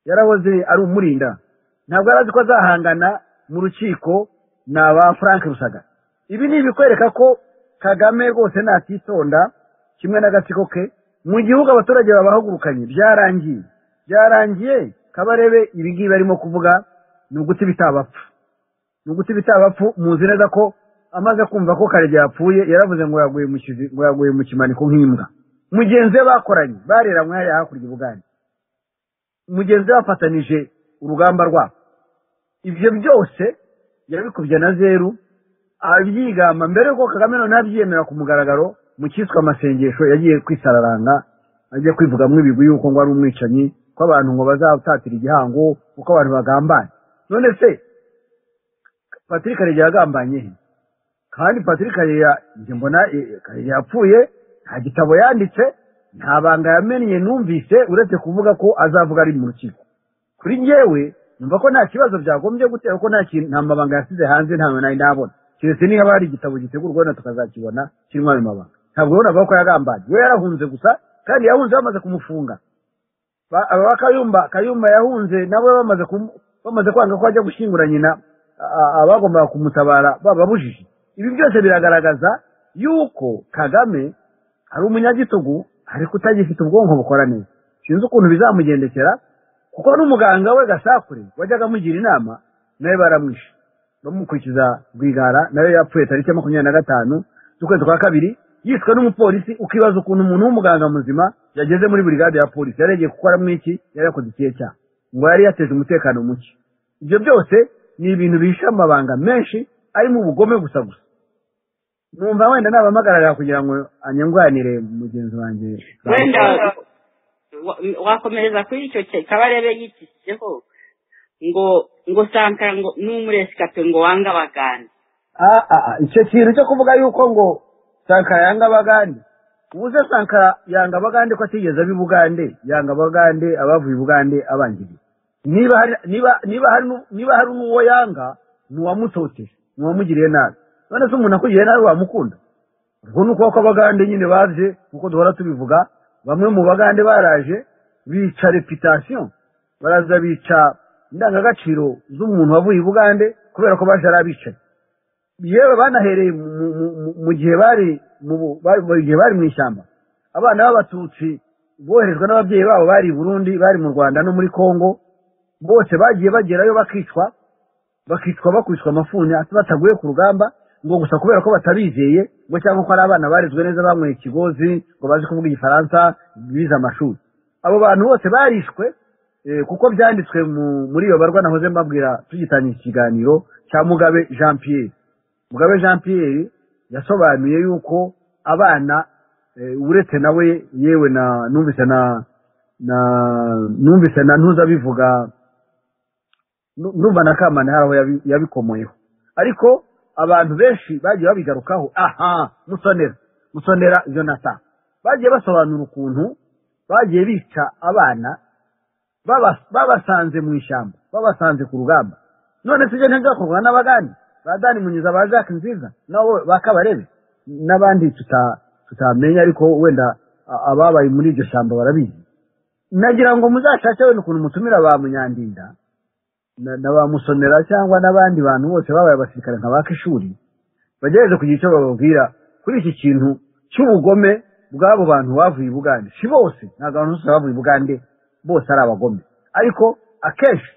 yarahoze ari umurinda ntabwo yari azi ko azahangana mu rukiko na ba frank rusaga ibi ni ibikwereka ko kagame rwose natitonda kimwe n'agatsiko ke mu gihugu abaturage babahugurukanye byarangiye byarangiye kabarebe ibingibi arimo kuvuga ni uguti bitabapfa ni uguti bitabapfu muzi neza ko amaze kumva ko kare yapfuye yaravuze ngo yaguye mu kizi- ngo yaguye mu kimaniko nk'imbwa mugenzi we bakoranye bareranywe hariya hakurya ubugande mugenzi we bafatanije urugamba rwabo ibyo byose yabikubye na zeru abyigamba mbere yuko kagame noneho abyiyemera ku mugaragaro mu cyiswe amasengesho yagiye kwisararanga ajya kwivugamo ibigwi yuko ngo ari umwicanyi ko abantu ngo bazatatira igihango uko abantu bagambanye none se patrick karegeya yagambanye he kandi patrick karegeya njye mbona eh, karegeya yapfuye nta gitabo yanditse nta banga yamennye numvise uretse kuvuga ko azavuga ari mu rukiko kuri njyewe numva ko nta kibazo byagombye gutera ko nta kintu nta mabanga yasize hanze ntawe nari nabona keretse niba hari igitabo gitegurwa wenda tukazakibona kirimo ayo mabanga ntabwo wabonaga ko yagambanye we yarahunze gusa kandi yahunze bamaze kumufunga Ba- aba ba kayumba kayumba yahunze nabo bamaze kumu- bamaze kwanga ko ajya gushyingura nyina a- abagombaga kumutabara bababujije ibi byose biragaragaza yuko kagame ari umunyagitugu ariko utagifite ubwonko bukora neza sinzi ukuntu bizamugendekera kuko n'umuganga we gasakure wajyaga amugira inama nawe baramwishe bamukurikiza rwigara nawe yapfuye tariki ya makumyabiri na gatanu z'ukwezi kwa kabiri yiswe n'umupolisi ukibaza ukuntu umuntu w'umuganga muzima yageze muri burigade ya polisi yarengeye gukoramo iki yari yakoze ikihe cyaha ngo yari yateje umutekano muke ibyo byose ni ibintu bihishe amabanga menshi arimo ubugome gusa gusa numva wenda nabamagarara kugira ngo anyunganire mugenzi wanjye wenda wa- wakomereza kuri icyo cye- kabarebe yitisizeho ngo ngo sankara ngo n'umuresikape ngo wanga abagande Ah, ah, ah, icyo kintu cyo kuvuga yuko ngo sankara yanga abagande ubuze sankara yanga abagande ko atigeze aba i bugande yanga abagande abavuye i bugande abangiriye niba hari niba niba hari nu- niba hari n'uwo yanga ni uwamutoteje ni uwamugiriye nabi none se umuntu akugiriye nabi wamukunda ubwo ni ukuboko abagande nyine baje nk'uko duhora tubivuga bamwe mu bagande baraje bica reputasiyo baraza bica indangagaciro z'umuntu wavuye i bugande kubera ko baje ari abicaye yewe banahereye mu- mu- mu- mu gihe bari mu bu- bari- mu gihe bari mu ishyamba abana b'abatutsi boherejwe n'ababyeyi babo bari i burundi bari mu rwanda no muri congo bose bagiye bagerayo bakicwa bakicwa bakubitwa amafuni bataguye ku rugamba ngo gusa kubera ko batabizeye ngo cyangwa ko ari abana barezwe neza banyweye ikigozi ngo bazi kuvuga igifaransa bize amashuri abo bantu bose barishwe eh, kuko byanditswe mu- muri iyo barwa nahoze mbabwira tugitangira ikiganiro cya mugabe jean pierre mugabe jean pierre yasobanuye yuko abana eh, uretse nawe yewe na numvise na na numvise na ntuzabivuga nu- numva na kamana hari aho yabi- yabikomoyeho ariko abantu benshi bagiye babigarukaho aha musonera musonera jonathan bagiye basobanura ukuntu bagiye bica abana baba- babasanze mu ishyamba babasanze ku rugamba none se ibyo ntibizakorwa n'abagani ba dani munyiza ba jacques nziza nabo bakabarebe n'abandi tuta- tutamenya ariko wenda a- ababaye muri iryo shyamba barabizi nagira ngo muzashake wenda ukuntu mutumira ba munyandinda na na ba musonera cyangwa n'abandi bantu bose babaye abasirikare nka ba kishuri bagerageze kugira icyo bababwira kuri iki kintu cy'ubugome bw'abo bantu bavuye i bugande si bose ntabwo abantu bose bavuye i bugande bose ari abagome ariko akenshi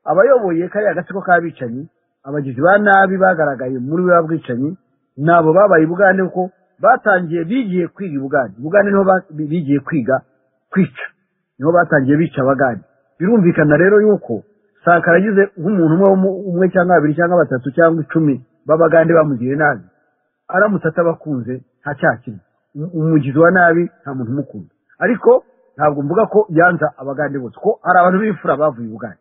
abayoboye kariya gatsiko k'abicanyi abagizi ba nabi bagaragaye muri ba bwicanyi nabo babaye i bugande kuko batangiye bigiye kwiga i bugande i bugande niho ba- bi- bigiye kwiga kwica niho batangiye bica abagande birumvikana rero yuko sakara agize nk'umuntu umwe wo mu- umwe cyangwa babiri cyangwa batatu cyangwa icumi b'abagande bamugiriye nabi aramutse atabakunze nta cyaha kirimo Um- umugizi wa nabi nta muntu umukunda ariko ntabwo mvuga ko yanza abagande bose ko hari abantu b'imfura bavuye i bugande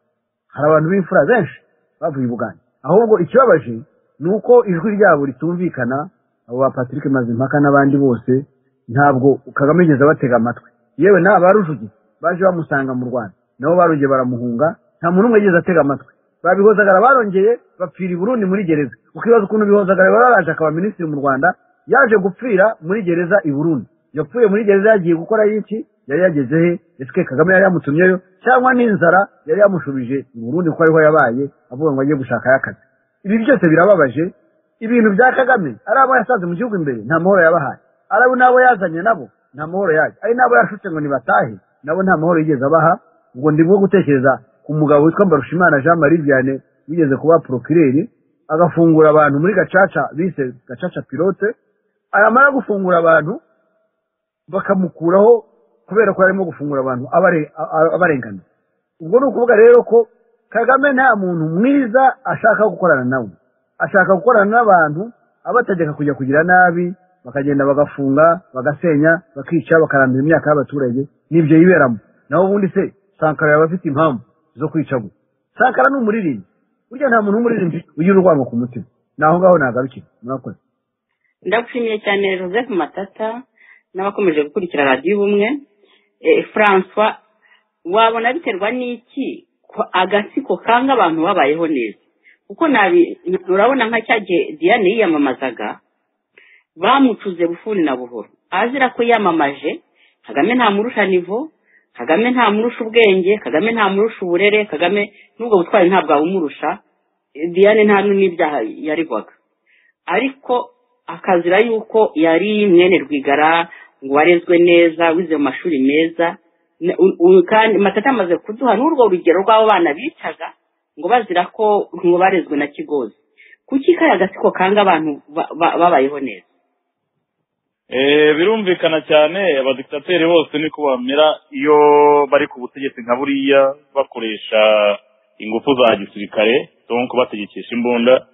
hari abantu b'imfura benshi bavuye i bugande ahubwo ikibabaje ni uko ijwi ryabo ritumvikana abo ba patrick mazimpaka n'abandi bose ntabwo kagame yigeze abatega amatwi yewe n'aba ba rujugi baje bamusanga mu rwanda nabo barongeye baramuhunga nta muntu umwe yigeze atega amatwi ba bihozagara barongeye bapfira i burundi muri gereza ukibaza ukuntu bihozagara yari yaraje akaba minisitiri mu rwanda yaje gupfira muri gereza i burundi yapfuye muri gereza yagiye gukora iki yari yageze he ese ke kagame yari yamutumyeyo cyangwa n'inzara yari yamushubije i burundi kuko ariho yabaye avuga ngo agiye gushakayo akazi ibi byose birababaje ibintu bya kagame ari abo yasanze mu gihugu imbere nta mahoro yabahaye ari abo n'abo yazanye nabo nta mahoro yaje ari n'abo yashutse ngo nibatahe nabo nta mahoro yigeze abaha ubwo ndimo gutekereza ku mugabo witwa mbarushimana jean marie vianney wigeze kuba porokireri agafungura abantu muri gacaca bise gacaca pilote aramara gufungura abantu bakamukuraho kubera ko yarimo gufungura abantu abare- a- a- abarengana ubwo ni ukuvuga rero ko kagame nta muntu mwiza ashaka gukorana nawe ashaka gukorana n'abantu abategeka kujya kugira nabi bakagenda bagafunga bagasenya bakica bakarandura imyaka y'abaturage n'ibyo yiberamo naho ubundi se sankara yaba afite impamvu zo kwica gutya sankara ni umuririmbyi burya nta muntu w'umuririmbyi ugira urwango ku mutima naho ngaho ntagarukira murakoze ndagushimiye cyane joseph matata n'abakomeje gukurikira radiyo ubumwe Eh, francois wabona biterwa n'iki ko agatsiko kanga abantu babayeho neza kuko nabi urabona nka cya gihe diane yiyamamazaga bamucuze bufuni na buhoro azira ko yamamaje kagame ntamurusha nivo kagame ntamurusha ubwenge kagame ntamurusha uburere kagame n'ubwo butwari ntabwo abumurusha Eh, diane nta n'ibyaha yarigwaga ariko akazira yuko yari mwene rwigara ngo warezwe neza wize mu mashuri meza Ne- u- u- kandi matata amaze kuduha n'urwo rugero rw'abo bana bicaga ngo bazira ko ngo barezwe na kigozi kuki kariya gatsiko kanga abantu ba- ba- babayeho neza Eh, birumvikana cyane abadikitateri bose niko bamera iyo bari ku butegetsi nka buriya bakoresha ingufu za gisirikare donc bategekesha imbunda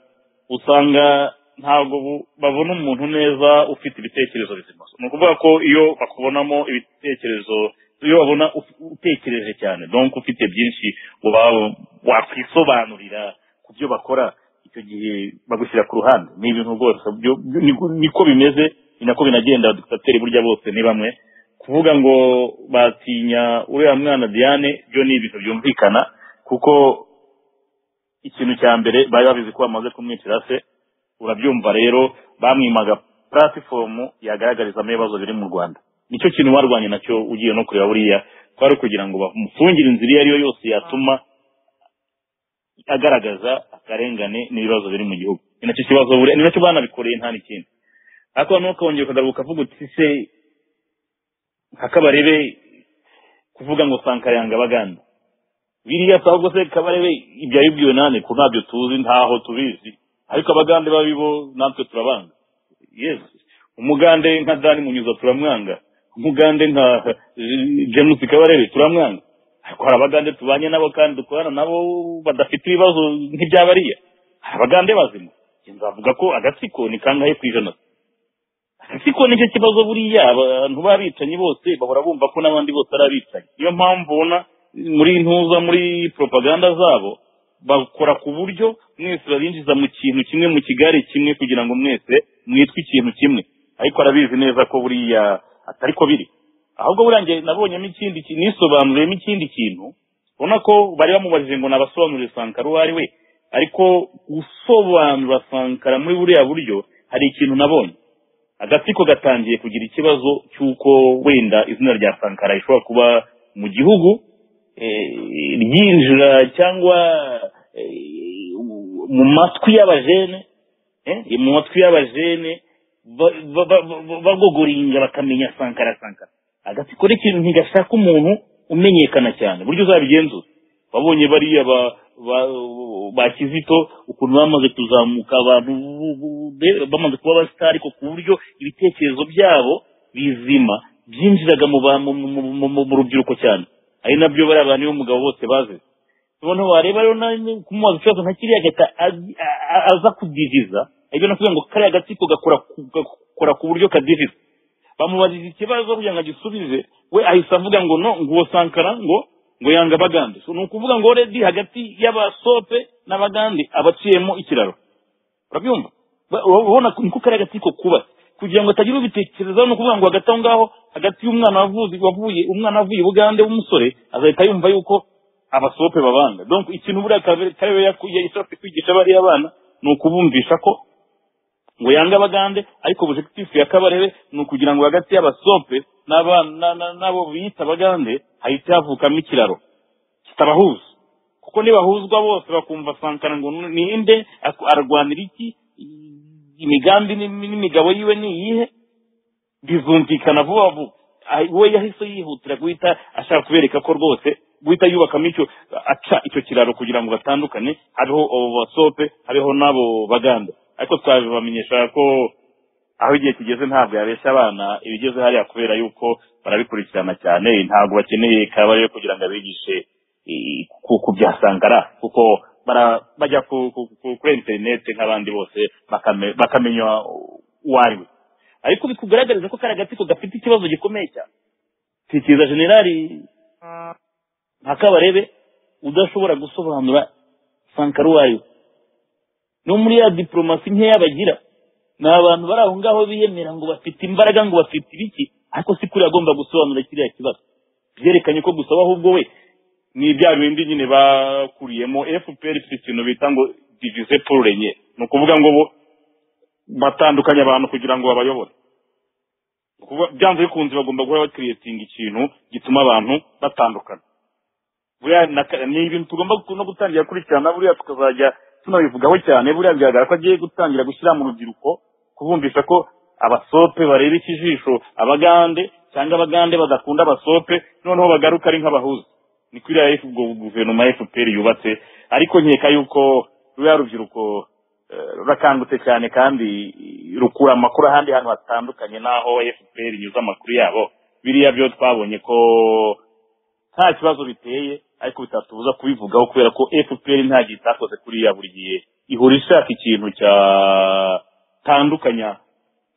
usanga ntabwo bu- babona umuntu neza ufite ibitekerezo bizima ni ukuvuga ko iyo bakubonamo ibitekerezo iyo babona uf- utekereje cyane donc ufite byinshi uba wakwisobanurira ku byo bakora icyo gihe bagushyira ku ruhande ni ibintu rwose byo- byo- niko- niko bimeze ni nako binagenda abadikitateri burya bose ni bamwe kuvuga ngo batinya uriya mwana diane byo ni ibintu byumvikana kuko ikintu cya mbere bari babizi ko bamaze kumwitira se urabyumva rero bamwimaga platifomu yagaragarizamo ibibazo biri mu rwanda nicyo kintu barwanye nacyo ugiye no kureba buriya kwari kugira ngo bamufungire inzira iyo ari yo yose yatuma agaragaza akarengane n'ibibazo biri mu gihugu ni nacyo kibazo buriya ni nacyo banabikoreye nta n'ikindi ariko noneho ukongera ukagaruka ukavuga uti se nkakabarebe kuvuga ngo sankara yanga abaganda biriya se ahubwo se kabarebe ibyo yabibwiwe nande ko ntabyo tuzi ntaho tubizi ariko abagande babi bo natwe turabanga yes umugande nka dani munyuza turamwanga umugande nka eh, james kabarebe turamwanga ariko hari abagande tubanye nabo kandi dukorana nabo badafite ibibazo nk'iby'abariya hari abagande bazima Njye nzavuga ko agatsiko ni kangahe ku ijana siko nicyo kibazo buriya abantu b'abicanyi bose bahora bumva ko n'abandi bose ari abicanyi niyo mpamvu ubona muri ntuza muri propaganda zabo bakora ku buryo mwese babinjiza mu kintu kimwe mu kigare kimwe kugira ngo mwese mwitwe ikintu kimwe ariko arabizi neza ko buriya atari ko biri ahubwo buriya njye nabonyemo ikindi kintu nisobanuriyemo ikindi kintu ubona ko bari bamubajije ngo nabasobanurire sankara uwo ari we ariko gusobanura sankara muri buriya buryo hari ikintu nabonye agatsiko gatangiye kugira ikibazo cy'uko wenda izina rya sankara rishobora kuba mu gihugu eh, ryinjira cyangwa eh, mu matwi y'abajene eh, mu matwi y'abajene ba- ba- ba- ba- bagogoringa bakamenya sankara sankara agatsiko n'ikintu ntigashaka umuntu umenyekana cyane buryo uzabigenzura babonye bariya ba ba ba kizito ukuntu bamaze kuzamuka abantu bu- bu- be- bamaze kuba abasitari ariko ku buryo ibitekerezo byabo bizima byinjiraga mu ba- mu mu- mu- mu- mu rubyiruko cyane ari nabyo bariya bantu b'umugabo bose bazize noneho wareba rero nawe kumubaza ikibazo nka kiriya gahita ag- a- a- aza kudiviza ibyo nakuvuga ngo kariya gatsiko gakora ku- gakora ku buryo kadiviza bamubajije ikibazo kugira ngo agisubize we ahise avuga ngo no nguwo sankara ngo ngo yanga abagande so ni ukuvuga ngo redi hagati y'abasope n'abagande abaciyemo ikiraro urabyumva Ba- urabona ko- niko kariya gatsiko kubatse kugira ngo hatagira ubitekerezaho ni ukuvuga ngo hagati aho ngaho hagati y'umwana wavuzi wavuye umwana wavuye i bugande w'umusore azahita yumva yuko abasope babanga donc ikintu buriya karere yashatse kwigisha bariya bana ni ukubumvisha ko ngo yange abagande ariko objectif ya kabarebe ni ukugira ngo hagati y'abasope n'aba- na- na- n'abo biyita abagande hahite havukamo ikiraro kitabahuza kuko nibahuzwa bose bakumva sankara ngo ni inde aku- arwanira iki i- imigambi n'imi- n'imigabo yiwe ni iyihe bizumvikana vuba vuba Ah, we yahise yihutira guhita ashaka kubereka ko rwose guhita yubakamo icyo aca icyo kiraro kugira ngo batandukane hariho abo basope hariho n'abo baganda ariko twabibamenyesha ko aho igihe kigeze ntabwo yabeshya abana ibigeze hariya kubera yuko barabikurikirana cyane ntabwo bakeneye kaba rero kugira ngo abigishe eh, ku ku bya sankara kuko bara- bajya ku- ku- ku- kuri interineti nk'abandi bose bakame- bakamenya uwo ari we ariko bikugaragariza ko kariya gatsiko gafite ikibazo gikomeye cyane tekereza generali nka kabarebe udashobora gusobanura sankara uwo ari we no muri ya diporomasi nkeya bagira ni abantu bari aho ngaho biyemera ngo bafite imbaraga ngo bafite ibiki ariko si kuri agomba gusobanura kiriya kibazo byerekanye ko gusaba ahubwo we ni bya bindi nyine bakuriyemo fpr ifite ikintu bita ngo divize pururenye ni ukuvuga ngo bo batandukanya abantu kugira ngo babayobore Ni ukuvuga- byanze bikunze bagomba guhora bakiriyetinga ikintu gituma abantu batandukana buriya na ka- ni ibintu tugomba gu- no gutangira gukurikirana buriya tukazajya tunabivugaho cyane buriya bigaragara ko agiye gutangira gushyira mu rubyiruko kubumvisha ko abasope bareba ikijisho abagande cyangwa abagande badakunda abasope noneho bagaruka ari nk'abahuza ni kuri ya F- gu- guverinoma ya fpr yubatse ariko nkeka yuko ruriya rubyiruko eh, rurakangutse cyane kandi rukura amakuru ahandi hantu hatandukanye n'aho fpr inyuze amakuru yabo biriya byo twabonye ko nta kibazo biteye ariko bitatubuza kubivugaho kubera ko fpr nta gihe itakoze kuriya buri gihe ihora ishaka ikintu cyatandukanya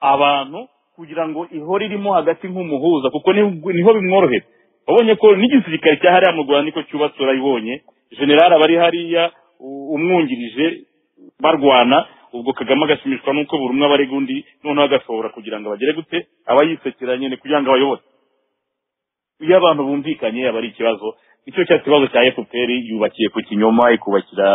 abantu kugira ngo ihore irimo hagati nk'umuhuza kuko ni- niho bimworohera wabonye ko n'igisirikare cya hariya mu rwanda niko cyubatse urayibonye generali aba ari hariya u- umwungirije barwana ubwo kagame agashimishwa n'uko buri umwe aba arega undi noneho agashobora kugira ngo abagere gute aba yisekera nyine kugira ngo abayobore iyo abantu bumvikanye aba ari ikibazo icyo cya kibazo cya fpr yubakiye ku kinyoma ikubakira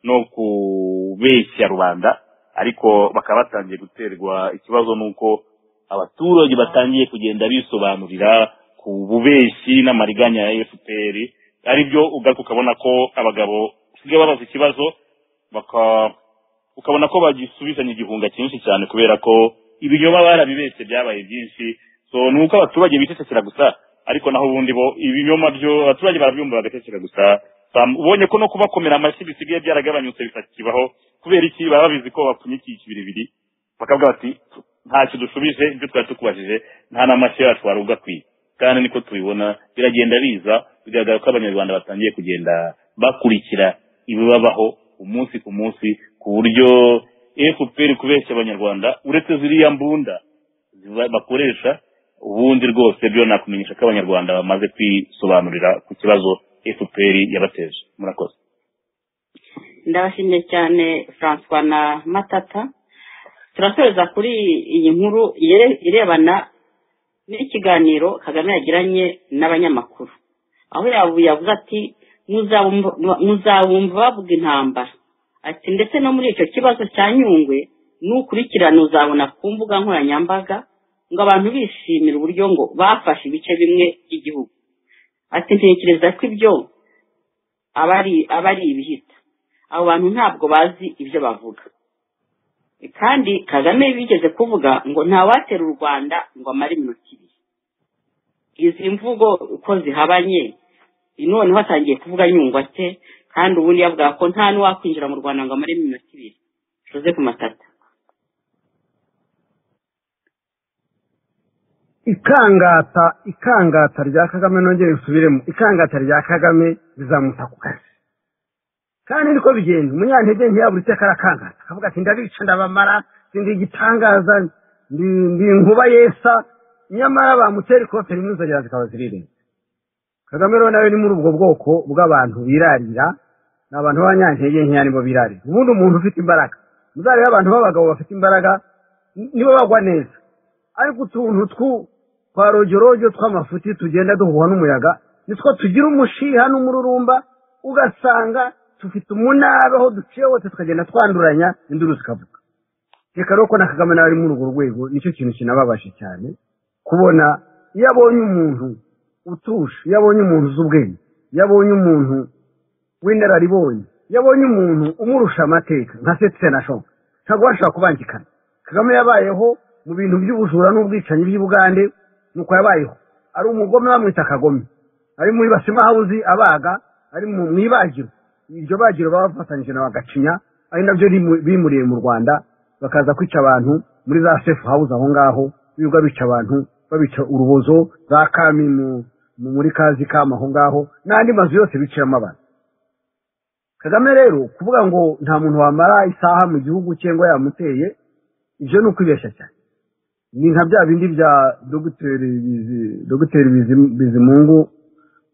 no kubeshya rubanda ariko bakaba batangiye guterwa ikibazo n'uko abaturage batangiye kugenda bisobanurira ku bubeshyi n'amariganya ya fpr aribyo ugaruka ukabona ko abagabo basigaye babaza ikibazo baka ukabona ko bagisubizanye igihunga cyinshi cyane kubera ko ibinyoma barabibeshye byabaye byinshi so ni uko abaturage bicecekera gusa ariko naho ubundi bo ibinyoma byo abaturage barabyumva bagaceceka gusa Sam- ubonye ko no kubakomera amashyi bisigaye byaragabanyutse bitakibaho kubera iki baba babizi ko bapfunyikiye ikibiribiri bakavuga bati ntacyo dushubije ibyo twari tukubajije nta n'amashyi yacu wari ugakwiye kandi niko tubibona biragenda biza bigaragara ko abanyarwanda batangiye kugenda bakurikira ibibabaho umunsi ku munsi ku buryo fpr kubeshya abanyarwanda uretse ziriya mbunda ziba- bakoresha ubundi rwose byo nakumenyesha ko abanyarwanda bamaze kwisobanurira ku kibazo fpr yabateje murakoze ndabashimiye cyane francois na matata turasoreza kuri iyi nkuru ire- irebana n'ikiganiro kagame yagiranye n'abanyamakuru aho yabu- yavuze ati "Muzabumva- muzabumva bavuga intambara ati ndetse no muri icyo kibazo cya nyungwe nukurikirana uzabona ku mbuga nkoranyambaga ngo abantu bishimire uburyo ngo bafashe ibice bimwe by'igihugu ati ntekereza ko ibyo aba ari aba ari ibihita abo bantu ntabwo bazi ibyo bavuga kandi kagame bigeze kuvuga ngo ntawatera u rwanda ngo amare iminota ibiri izi mvugo uko zihabanye noneho atangiye kuvuga nyungwa ate kandi ubundi yavuga ko nta n'uwakwinjira mu rwanda ngo amare iminota ibiri tuze ku matata ikangata ikangata rya kagame nongere nsubiremo ikangata rya kagame rizamuta ku kazi kandi niko bigenda umunyantege ntiyabura iteka arakangata akavuga ati ndabica ndabamara ndi igitangaza ndi ndi inkuba yesa nyamara bamutera ikote rimwe inzogera zikaba zirirenga kagame rero nawe ni muri ubwo bwoko bw'abantu birarira ni abantu b'abanyantege nkeya nibo birarira ubundi umuntu ufite imbaraga muzarebe abantu b'abagabo bafite imbaraga ni- nibo bagwa neza ariko utuntu twu- twa rojyorojo tw'amafuti tugenda duhuha n'umuyaga nitwo tugira umushiha n'umururumba ugasanga dufite umunabi aho duciye hose tukagenda twanduranya induru zikavuga reka rero ko na kagame nawe ari muri urwo rwego nicyo kintu kinababaje cyane kubona iyo abonye umuntu utuje iyo abonye umuntu uzi ubwenge iyo abonye umuntu w'inararibonye iyo abonye umuntu umurusha amateka nka setse na shoka ntabwo bashobora kubangikana kagame yabayeho mu bintu by'ubujura n'ubwicanyi by'i bugande nuko yabayeho ari umugome bamwita akagome ari muri basimahawuzi abaga ari mu mu ibagiro iryo bagiro baba bafatanyije na bagacinya ari nabyo rimu- bimuriye mu rwanda bakaza kwica abantu muri za sefu hawuze aho ngaho birirwa bica abantu babica urubozo za kami mu- mu muri kazi kama aho ngaho n'andi mazu yose biciramo abantu kagame rero kuvuga ngo nta muntu wamara isaha mu gihugu cyangwa yamuteye ibyo ni ukwibeshya cyane ni nka bya bindi bya dogiteri Bizi- dogiteri Bizi- bizimungu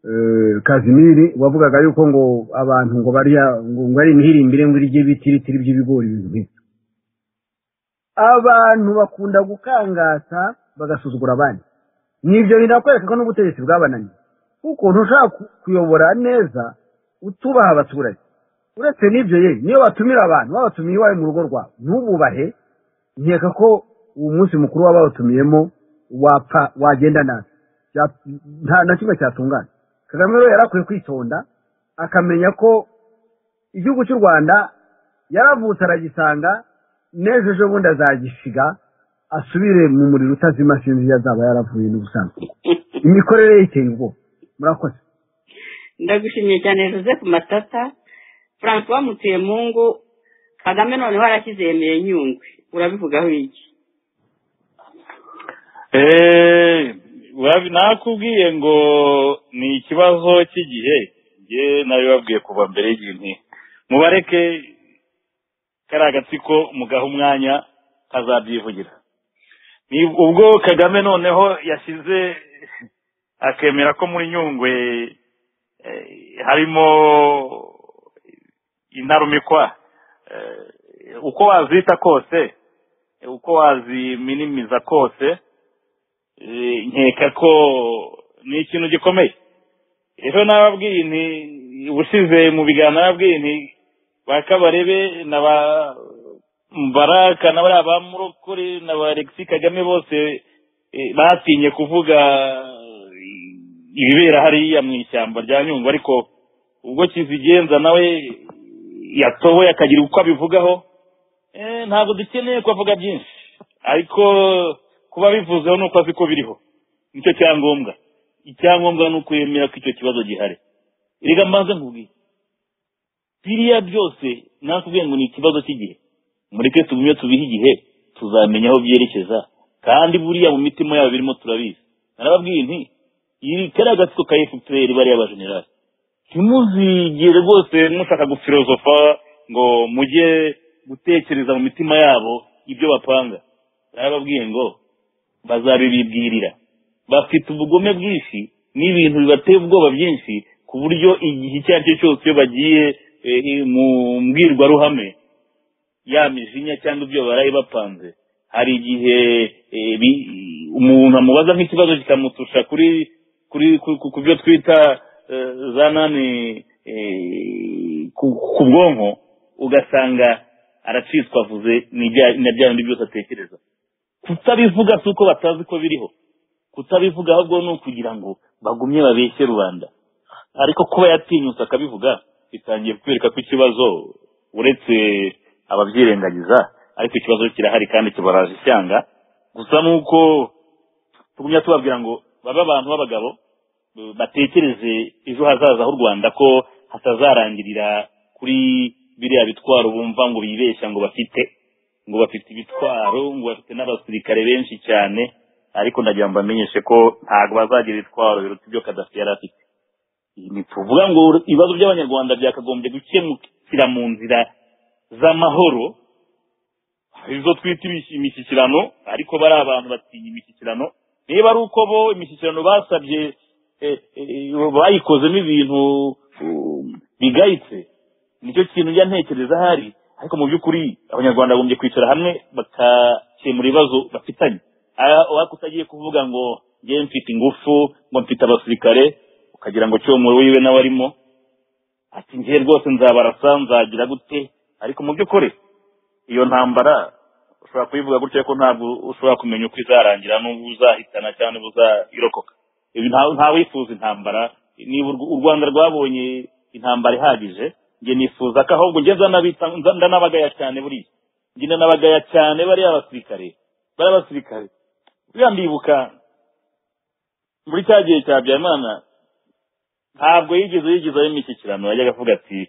eh, kazimiri wavugaga yuko ngo abantu ngo barya ngo ngo ari imihirimbire ngo irye ibitiritiri by'ibigori ibintu nk'ibyo abantu bakunda gukangata bagasuzugura abandi nibyo binakwereka ko n'ubutegetsi bwabananiye kuko ntushobora ku- kuyobora neza utubaha abaturage uretse n'ibyo ye niyo batumira abantu babatumiye iwawe mu rugo rwawe ntububahe nkeka ko uwo munsi mukuru waba wabatumiyemo wapfa wagenda nabi Bya- nta na kimwe cyatungana kagame rero yari akwiye kwitonda akamenya ko igihugu cy'u rwanda yaravutse aragisanga n'ejo ejo bundi azagishiga asubire mu muriro utazima sinzi iyo azaba yaravuye n'ubusanzwe imikorere ye iteye ubwoba murakoze ndagushimiye cyane joseph matata francois bamutuye mu ngo kagame noneho arashyize yemeye nyungwe urabivugaho iki Eh, urabi- nakubwiye ngo ni ikibazo cy'igihe njye nabibabwiye kuva mbere y'igihe nti mubareke kariya agatsiko mugaha umwanya kazabyivugira ni ubwo kagame noneho yashyize akemera ko muri nyungwe eh, harimo intarumikwa eh, uko wazita kose uko waziminimiza kose Eh, nkeka ko ni ikintu gikomeye rero nababwiye nti ubusize mu biganiro nababwiye nti ba kabarebe na ba mbaraka na bariya ba murokore na ba alexis kagame bose eh, batinye kuvuga eh, ibibera hariya mu ishyamba rya nyungwe ariko ubwo kizigenza nawe yatoboye akagira uko abivugaho Eh, ntabwo dukeneye kuvuga byinshi ariko kuba bivuzeho ni uko azi ko biriho nicyo cyangombwa icyangombwa ni ukwemera ko icyo kibazo gihari reka mbanze nkubwiye biriya byose nakubwiye ngo ni ikibazo cy'igihe mureke tugumye tubihe igihe tuzamenya aho byerekeza kandi buriya mu mitima yabo birimo turabizi narababwiye nti iri kariya agatsiko ka efuperi bariya bajenerali ntimuzigire rwose mushaka gufilozofa ngo mujye gutekereza mu mitima yabo ibyo bapanga narababwiye ngo bazabibibwirira bafite ubugome bwinshi n'ibintu bibateye ubwoba byinshi ku buryo igihe icyo ari cyo cyose iyo bagiye eh, eh, mu mbwirwaruhame ya mijinya cyangwa ibyo baraye bapanze hari igihe eh, bi- umuntu amubaza nk'ikibazo kikamutusha kuri kuri ku- ku- ku byo twita eh, za nani eh, ku- ku bwonko ugasanga aracitswa avuze n'ibya- na bya bindi byose atekereza kutabivuga si uko batazi ko biriho kutabivuga ahubwo ni ukugira ngo bagumye babeshye rubanda ariko kuba yatinyutse akabivuga bitangiye kwereka ko ikibazo uretse ababyirengagiza ariko ikibazo kirahari kandi kibaraje icyanga gusa nuko tugumya tubabwira ngo babe abantu b'abagabo eh, batekereze ejo hazaza h'u rwanda ko hatazarangirira kuri biriya bitwaro bumva ngo bibeshya ngo bafite ngo bafite ibitwaro ngo bafite n'abasirikare benshi cyane ariko ndagira ngo mbamenyeshe ko ntabwo bazagira ibitwaro biruta ibyo kadafi yari afite ni tuvuga ngo ibibazo by'abanyarwanda byakagombye gukemukira mu nzira z'amahoro izo twita imish- imishyikirano ariko bari abantu batinya imishyikirano niba ari uko bo imishyikirano basabye eh, eh, bayikozemo ibintu um, bigayitse nicyo kintu njya ntekereza ahari ariko mu by'ukuri abanyarwanda bagombye kwicara hamwe bagakemura ibibazo bafitanye Ah, ariko utagiye kuvuga ngo njyewe mfite ingufu ngo mfite abasirikare ukagira ngo cyo muri wiwe nawe arimo ati njyewe rwose nzabarasa nzagira gute ariko mu by'ukuri iyo ntambara ushobora kuyivuga gutya ko ntabwo ushobora kumenya uko izarangira n'ubu uzahitana cyangwa niba uzayirokoka Ibi nta- nta wifuza intambara niba urw- u rwanda rwabonye intambara ihagije njye nifuza ko ahubwo njye nzanabita nza- ndanabagaya cyane buriya njye ndanabagaya cyane bariya basirikare bariya basirikare buriya ndibuka muri cya gihe cya habyarimana ntabwo yigeze yigizaho imishyikirano yajyaga avuga ati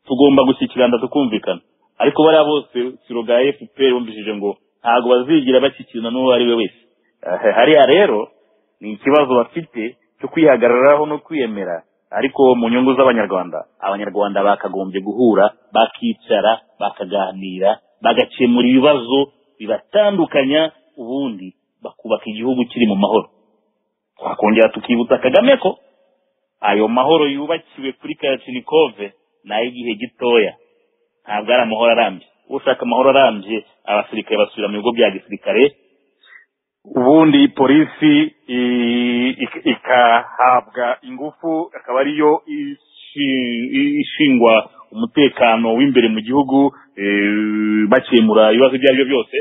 tugomba gushyikirana tukumvikana ariko bariya bose siroga ya fpr bumvishije ngo ntabwo bazigira bashyikirana n'uwo ari we wese Eh, hariya rero ni ikibazo bafite cyo kwihagararaho no kwiyemera ariko mu nyungu z'abanyarwanda abanyarwanda bakagombye guhura bakicara bakaganira bagakemura ibibazo bibatandukanya ubundi bakubaka igihugu kiri mu mahoro twakongera tukibutsa kagame ko ayo mahoro yubakiwe kuri karacinikove ni ay'igihe gitoya ntabwo ari amahoro arambye ushaka amahoro arambye abasirikare basubira mu bigo bya gisirikare ubundi polisi i- ik- ikahabwa ingufu akaba ariyo ishi- i- ishingwa umutekano w'imbere mu gihugu eh, bakemura ibibazo ibyo ari byo byose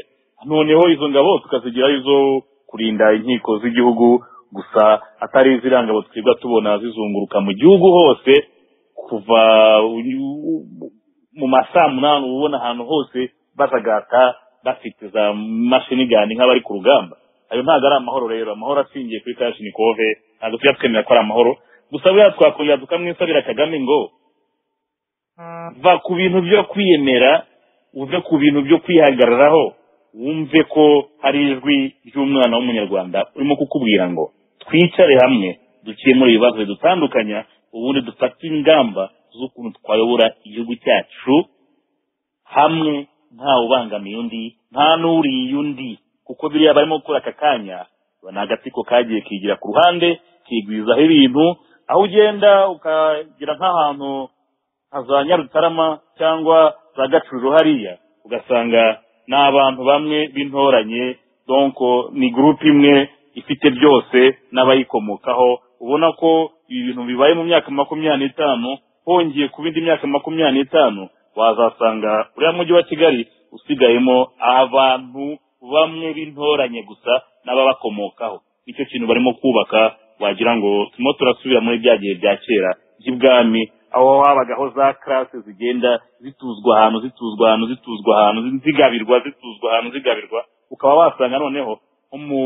noneho izo ngabo tukazigira izo kurinda inkiko z'igihugu gusa atari iziriya ngabo twebwe tubona zizunguruka mu gihugu hose kuva u- u- mu masaa munani uba ubona ahantu hose bajagata bafite za mashini gani nk'abari ku rugamba ayo ntabwo ari amahoro rero amahoro ashingiye kuri kashinikove ntabwo tujya twemera ko ari amahoro gusa buriya twakongera tukamwisabira kagame ngo va ku bintu byo kwiyemera uve ku bintu byo kwihagararaho wumve ko hari ijwi ry'umwana w'umunyarwanda urimo kukubwira ngo twicare hamwe dukemure ibibazo bidutandukanya ubundi dufate ingamba z'ukuntu twayobora igihugu cyacu hamwe nta ubangamiye undi nta n'uriye undi kuko biriya barimo gukora aka kanya ni agatsiko kagiye kigira ku ruhande kigwizaho ibintu aho ugenda ukagira nk'ahantu nka za nyarutarama cyangwa za gacuriro hariya ugasanga ni abantu bamwe b'intoranye donko ni gurupe imwe ifite byose n'abayikomokaho ubona ko ibi bintu bibaye mu myaka makumyabiri n'itanu hongeye ku bindi myaka makumyabiri n'itanu wazasanga uriya mujyi wa kigali usigayemo abantu bamwe b'intoranye gusa n'ababakomokaho nicyo kintu barimo kubaka wagira ngo turimo turasubira muri bya gihe bya kera by'ibwami aho habagaho za karase zigenda zituzwa ahantu zituzwa ahantu zituzwa ahantu zigabirwa zituzwa ahantu zigabirwa ukaba wasanga noneho nko mu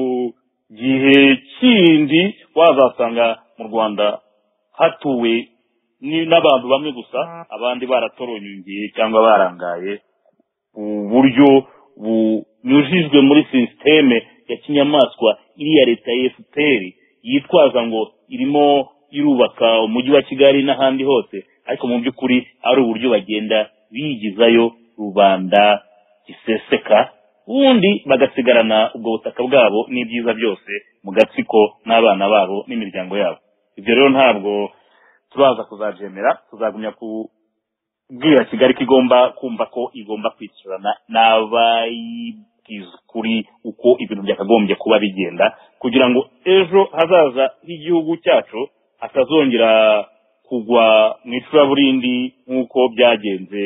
gihe kindi wazasanga mu rwanda hatuwe ni n'abantu bamwe gusa abandi baratoronyongiye cyangwa barangaye uburyo bunyujijwe muri sisiteme ya kinyamaswa iriya leta ya fpr yitwaza ngo irimo irubaka umujyi wa kigali n'ahandi hose ariko mu by'ukuri ari uburyo bagenda bigizayo rubanda giseseka ubundi bagasigarana ubwo butaka bwabo n'ibyiza byose mu gatsiko n'abana babo n'imiryango yabo ibyo rero ntabwo turaza kuzabyemera tuzagumya kubwira kigali ko igomba kumva ko igomba kwicarana n'abayibwiza ukuri uko ibintu byakagombye kuba bigenda kugira ngo ejo hazaza h'igihugu cyacu hatazongera kugwa mu icuraburindi nk'uko byagenze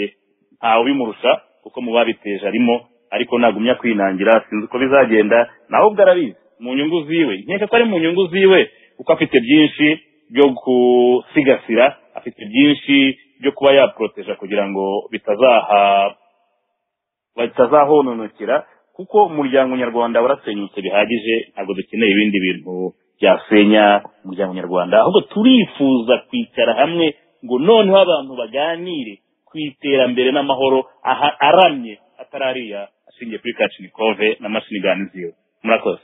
ntawe ubimurusha kuko mu babiteje arimo ariko nagumya kwinangira sinzi uko bizagenda nawe ubwo arabizi mu nyungu ziwe nkeka ko ari mu nyungu ziwe kuko afite byinshi byo gusigasira afite byinshi byo kuba yaporoteja kugira ngo bitazaha bitazahononokera kuko umuryango nyarwanda warasenyutse bihagije ntabwo dukeneye ibindi bintu byasenya umuryango nyarwanda ahubwo turifuza kwicara hamwe ngo noneho abantu baganire ku iterambere n'amahoro aha aramye atari ariya ashingiye kuri kacinikove na mashini ziwe murakoze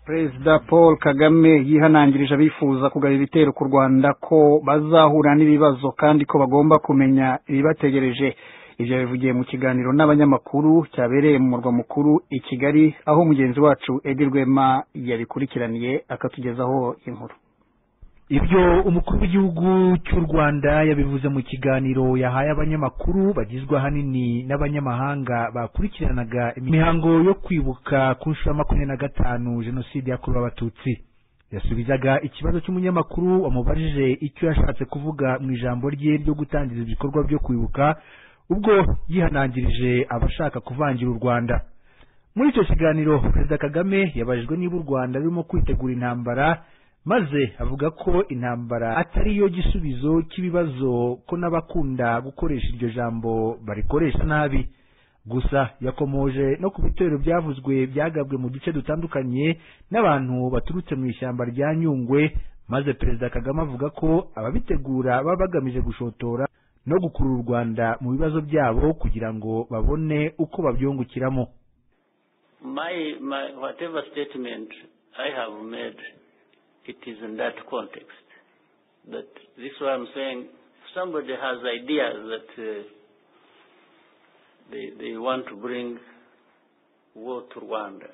perezida paul kagame yihanangirije abifuza kugaba ibitero ku rwanda ko bazahura n'ibibazo kandi ko bagomba kumenya ibibategereje ibyo bivugiye mu kiganiro n'abanyamakuru cyabereye mu murwa mukuru i kigali aho mugenzi wacu edi rwema yabikurikiraniye akatugezaho inkuru ibyo umukuru w'igihugu cy'u rwanda yabivuze mu kiganiro yahaye abanyamakuru bagizwe ahanini n'abanyamahanga bakurikiranaga imihango yo kwibuka ku nshuro ya makumyabiri na gatanu jenoside yakorewe abatutsi yasubizaga ikibazo cy'umunyamakuru wamubajije icyo yashatse kuvuga mu ijambo rye ryo gutangiza ibikorwa byo kwibuka ubwo yihanangirije abashaka kuvangira u rwanda muri icyo kiganiro perezida kagame yabajijwe niba u rwanda rurimo kwitegura intambara maze avuga ko intambara atari yo gisubizo cy'ibibazo ko n'abakunda gukoresha iryo jambo barikoresha nabi gusa yakomoje no ku bitero byavuzwe byagabwe mu duce dutandukanye n'abantu baturutse mu ishyamba rya nyungwe maze perezida kagame avuga ko ababitegura baba bagamije gushotora no gukurura u rwanda mu bibazo byabo kugira ngo babone uko babyungukiramo My, my, whatever statement I have made, it is in that context. But this is why I'm saying if somebody has ideas that uh, they, they want to bring war to Rwanda.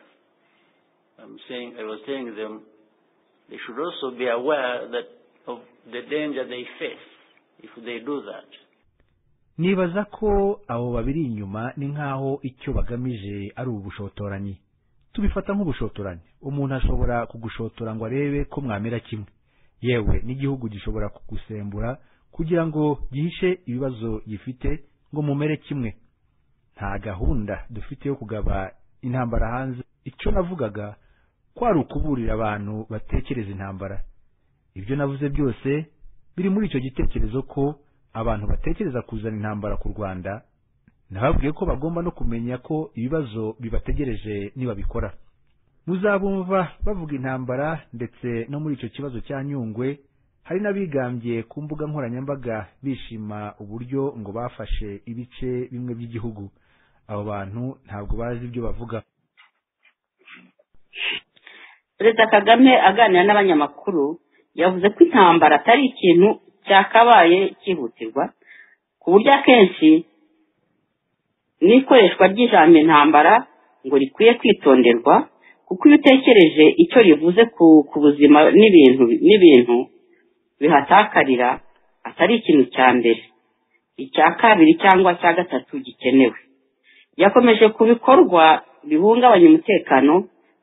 I'm saying, I was telling them they should also be aware that of the danger they face if they do that. nibaza ko abo babiri inyuma ni nk'aho icyo bagamije ari ubushotoranyi tubifata nk'ubushotoranyi umuntu ashobora kugushotora ngo arebe ko mwamera kimwe yewe n'igihugu gishobora kugusembura kugira ngo gihishe ibibazo gifite ngo mumere kimwe nta gahunda dufite yo kugaba intambara hanze icyo navugaga ko ari ukuburira abantu batekereza intambara ibyo navuze byose biri muri icyo gitekerezo ko abantu batekereza kuzana intambara ku rwanda nababwiye ko bagomba no kumenya ko ibibazo bibategereje nibabikora muzabumva bavuga intambara ndetse no muri icyo kibazo cya nyungwe hari n'abigambye ku mbuga nkoranyambaga bishima uburyo ngo bafashe ibice bimwe by'igihugu abo bantu ntabwo bazi ibyo bavuga perezida kagame aganira n'abanyamakuru yavuze ko intambara atari ikintu cyakabaye cyihutirwa ku buryo akenshi n'ikoreshwa ry'ijambo intambara ngo rikwiye kwitonderwa kuko iyo utekereje icyo rivuze ku ku buzima n'ibintu n'ibintu bihatakarira atari ikintu cya mbere icya kabiri cyangwa cya gatatu gikenewe yakomeje ku bikorwa bihungabanya umutekano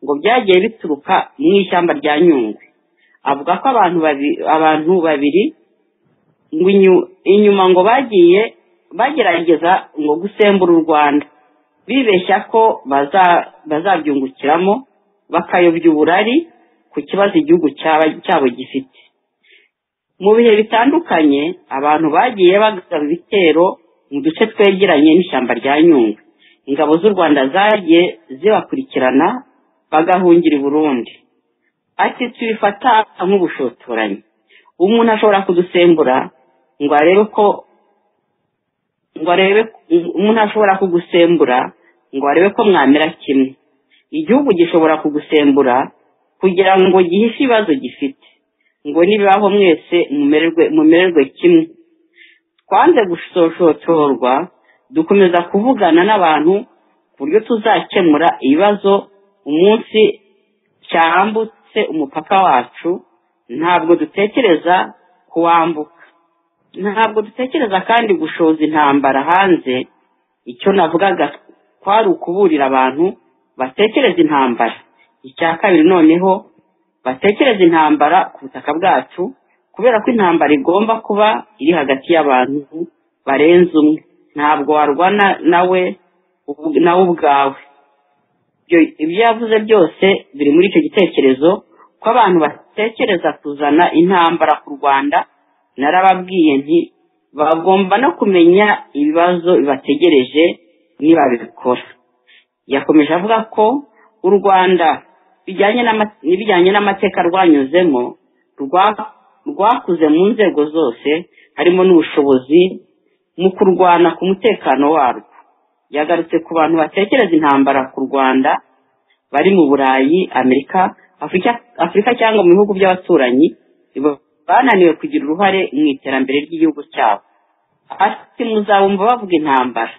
ngo byagiye bituruka mu ishyamba rya nyungwe avuga ko abantu babi- abantu babiri ngo inyu- inyuma ngo bagiye bagerageza ngo gusembura u rwanda bibeshya ko baza- bazabyungukiramo bakayobya uburari ku kibazo igihugu cyaba- cyabo gifite mu bihe bitandukanye abantu bagiye bagaba ibitero mu duce twegeranye n'ishyamba rya nyungwe ingabo z'u rwanda zagiye zibakurikirana bagahungira i burundi ati tubifata nk'ubushotoranyi umuntu ashobora kudusembura ngo arebe ko ngo arebe umuntu ashobora kugusembura ngo arebe ko mwamera kimwe igihugu gishobora kugusembura kugira ngo gihishe ibibazo gifite ngo nibibaho mwese mumererwe mumererwe kimwe twanze gusoshotorwa dukomeza kuvugana n'abantu ku buryo tuzakemura ibibazo umunsi cyambutse umupaka wacu ntabwo dutekereza kuwambuka ntabwo dutekereza kandi gushoza intambara hanze icyo navugaga kwari ukuburira abantu batekereza intambara icya kabiri noneho batekereza intambara ku butaka bwacu kubera ko intambara igomba kuba iri hagati y'abantu barenze umwe ntabwo warwana nawe nawe ubwawe ibyo yavuze byose biri muri icyo gitekerezo ko abantu batekereza kuzana intambara ku rwanda narababwiye nti bagomba no kumenya ibibazo bibategereje nibabikora yakomeje avuga ko u rwanda bijyanye n'amateka rwanyuzemo rwakuze mu nzego zose harimo n'ubushobozi mu kurwana ku mutekano warwo yagarutse ku bantu batekereza intambara ku rwanda bari mu burayi amerika afurika cyangwa mu bihugu by'abaturanyi bananiwe kugira uruhare mu iterambere ry'igihugu cyabo ati muzabumva bavuga intambara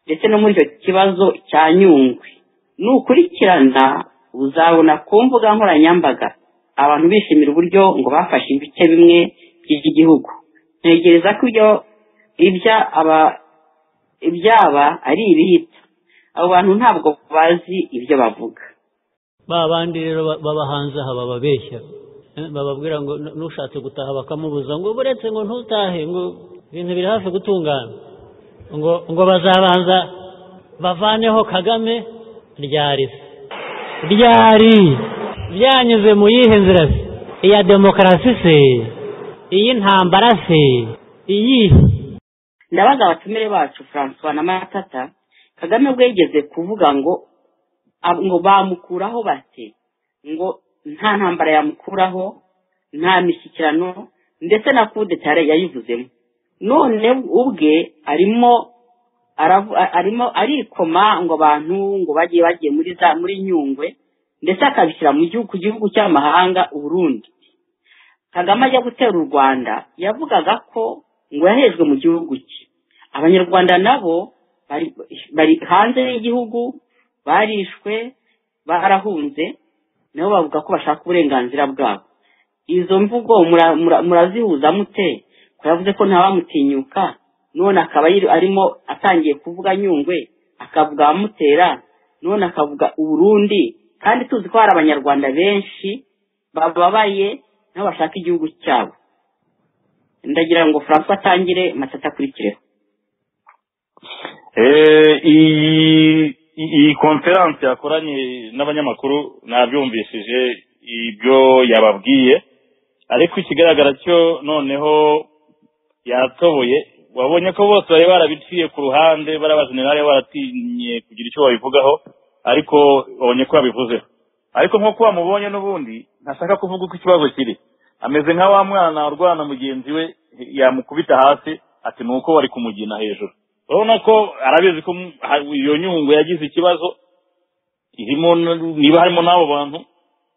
ndetse no muri icyo kibazo cya nyungwe nukurikirana uzabona ku mbuga nkoranyambaga abantu bishimira uburyo ngo bafashe ibice bimwe by'igihugu ntegereza ko ibyo ibyaba ibyaba ari ibihita abo bantu ntabwo bazi ibyo bavuga ba bandi rero baba hanze aha bababeshya bababwira ngo nushatse gutaha bakamubuza ngo buretse ngo ntutahe ngo ibintu biri hafi gutungana ngo ngo bazabanza bavaneho kagame ryari se ryari byanyuze mu yihe nzira se iya demokarasi se iy'intambara se iyihe ndabaza abatumire bacu francois na matata kagame ubwo yigeze kuvuga ngo ngo bamukuraho bate ngo nta ntambara yamukuraho nta mishyikirano ndetse na kudetare yayivuzemo none ubwe arimo arimo arikoma ngo abantu ngo bagiye bagiye muri za muri nyungwe ndetse akabishyira mu gihugu ku gihugu cy'amahanga uburundi kagame ajya gutera u rwanda yavugaga ko ngo yahejwe mu gihugu cye abanyarwanda nabo bari hanze y'igihugu barishwe barahunze nabo bavuga ko bashaka uburenganzira bwabo izo mvugo murazihuza mute ko yavuze ko ntawamutinyuka none akaba arimo atangiye kuvuga nyungwe akavuga abamutera none akavuga uburundi kandi tuzi ko hari abanyarwanda benshi bababaye nabo bashaka igihugu cyabo ndagira ngo franco atangire matata akurikireho iyi iyi konferanse yakoranye n'abanyamakuru nabyumvishije ibyo yababwiye ariko ikigaragara cyo noneho yatoboye wabonye ko bose bari barabiciye ku ruhande bariya bajenerali baratinye kugira icyo babivugaho ariko wabonye ko babivuzeho ariko nk'uko wamubonye n'ubundi ntashaka kuvuga uko ikibazo kiri ameze nka wa mwana urwana mugenzi we yamukubita hasi ati ni uko wari kumugina hejuru urabona ko arabizi ko iyo nyungwe yagize ikibazo irimo niba harimo n'abo bantu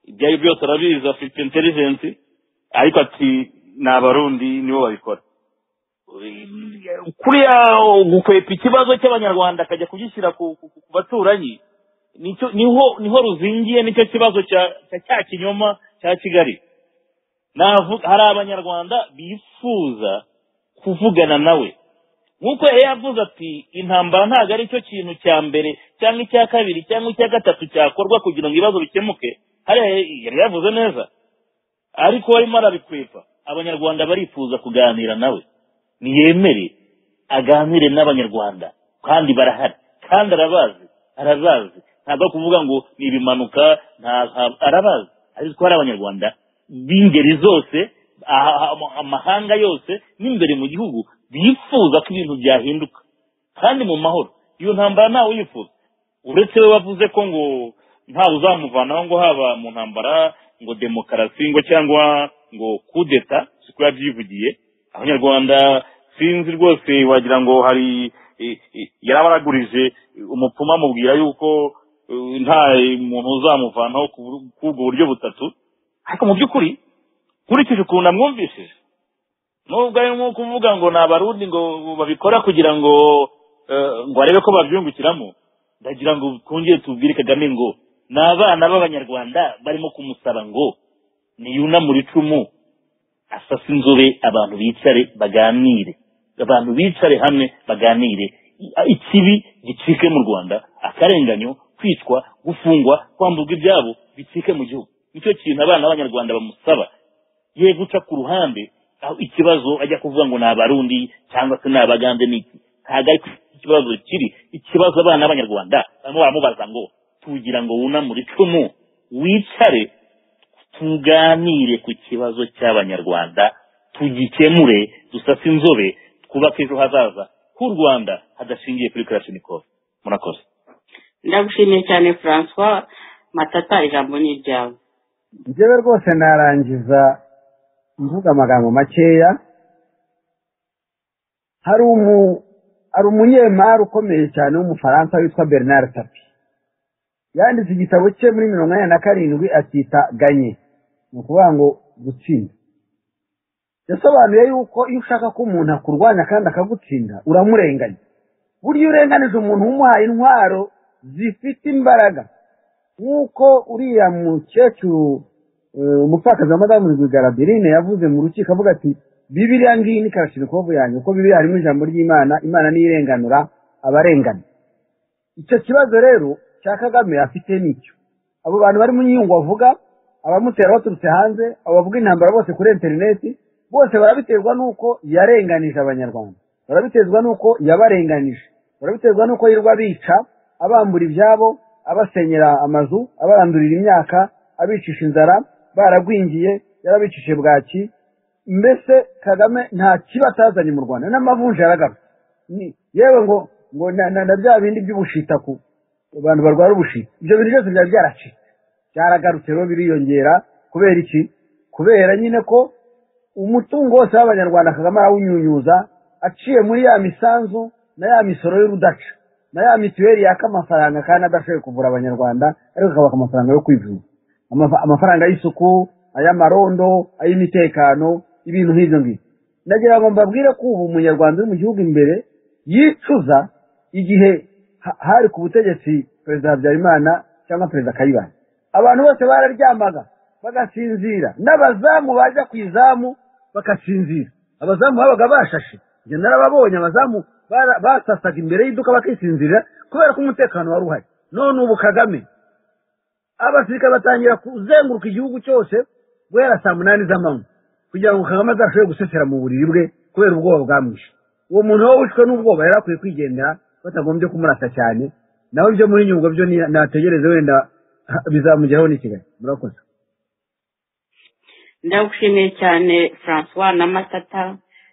ibyo ari byose arabizi afite intelligence ariko ati ni abarundi nibo babikora kuriya gukwepa ikibazo cy'abanyarwanda akajya kugishyira ku baturanyi niho niho ruzingiye nicyo kibazo cya cya kinyoma cya kigali hari abanyarwanda bifuza kuvugana nawe nk'uko yari yavuze ati intambara ntabwo ari cyo kintu cya mbere cyangwa icya kabiri cyangwa icya gatatu cyakorwa kugira ngo ibibazo bikemuke hariya yari yavuze neza ariko barimo arabikwepa abanyarwanda barifuza kuganira nawe ntiyemere aganire n'abanyarwanda kandi barahari kandi arabazi arazazi ntabwo ari kuvuga ngo ni ibimanuka arabazi ariko ko hari abanyarwanda b'ingeri zose amahanga yose n'imbere mu gihugu bifuza ko ibintu byahinduka kandi mu mahoro iyo ntambara ntawe uyifuza uretse we bavuze ko ngo ntawe uzamuvanaho ngo haba mu ntambara ngo demokarasi ngo cyangwa ngo kudeta kuko yabyivugiye abanyarwanda sinzi rwose wagira ngo hari i- i- yarabaragurije umupfumu amubwira yuko eh, nta muntu uzamuvanaho ku bur- k'ubwo buryo butatu ariko mu by'ukuri nkurikije ukuntu amwumvishije nubwo arimo kuvuga ngo ni abarundi ngo babikora kugira ngo eh, ngo arebe ko babyungukiramo ndagira ngo twongere tubwire kagame ngo ni abana b'abanyarwanda barimo kumusaba ngo niyunamure icumu asase inzobe abantu bicare baganire abantu bicare hamwe baganire I- ikibi gicike mu rwanda akarenganyo kwicwa gufungwa kwamburwa ibyabo bicike mu gihugu nicyo kintu abana b'abanyarwanda bamusaba ye guca ku ruhande aho ikibazo ajya kuvuga ngo ni abarundi cyangwa se ni abagande n'iki ntabwo ari ikibazo kiri ikibazo abana b'abanyarwanda barimo baramubaza ngo tugira ngo wunamure icumu wicare tuganire ku kibazo cy'abanyarwanda tugikemure dusase inzobe twubake ejo hazaza h'u rwanda hadashingiye kuri karashinikov murakoze ndagushimiye cyane francois matata ijambo ni iryawe njyewe rwose narangiza mvuga amagambo makeya hari umu hari umunyemari ukomeye cyane w'umufaransa witwa bernard tapi yanditse igitabo cye muri mirongo inani na karindwi akita ganye ni ukuvuga ngo gutsinda yasobanuye yuko iyo ushaka ko umuntu akurwanya kandi akagutsinda uramurenganya burya iyo urenganije umuntu umuhaye intwaro zifite imbaraga nk'uko uriya mukecuru eh, umupfakazi wa madamu rwigara berine yavuze mu rukiko avuga ati bibiriya ngiyi ni karashinikovu yanjye kuko bibiriya harimo ijambo ry'imana imana niyo irenganura abarengana icyo kibazo rero cya kagame afite nicyo abo bantu bari mu nyungu bavuga abamutera baturutse hanze abo bavuga intambara bose kuri interineti bose barabiterwa n'uko yarenganije abanyarwanda barabiterwa n'uko yabarenganije barabiterwa n'uko yirirwa bica abambura ibyabo abasenyera amazu abarandurira imyaka abicisha inzara baragwingiye yarabicishije bwaki mbese kagame nta kibi atazanye mu rwanda n'amavunja yaragarutse Ni- yewe ngo ngo na- na na bya bindi by'ubushita ku abantu barwara ubushita ibyo bintu byose byari byaracitse byaragarutse rero biriyongera kubera iki kubera nyine ko umutungo wose w'abanyarwanda kagame arawunyunyuza aciye muri ya misanzu na ya misoro y'urudaca na ya mituweli yaka amafaranga kandi adashoboye kuvura abanyarwanda ariko akabaka amafaranga yo kwivuza Amafa- amafaranga y'isuku ay'amarondo ay'imitekano ibintu nk'ibyo ngibyo ndagira ngo mbabwire ko ubu umunyarwanda uri mu gihugu imbere yicuza igihe ha- hari ku butegetsi perezida habyarimana cyangwa perezida kayibanda abantu bose bararyamaga bagasinzira n'abazamu bajya ku izamu bagasinzira abazamu babaga bashashe njye narababonye abazamu bara- basasaga imbere y'iduka bakisinzirira kubera ko umutekano wari uhari none ubu kagame abasirikare batangira kuzenguruka igihugu cyose guhera saa munani z'amanywa kugira ngo kagame azashobore gusesera mu buriri bwe kubera ubwoba bwamwishe uwo muntu we wishwe n'ubwoba yari akwiye kwigendera batagombye kumurasa cyane nawe byo muri nyungwe byo ni- nategereze wenda ha, bizamugeraho n'i kigali murakoze ndagushimiye cyane francois na matata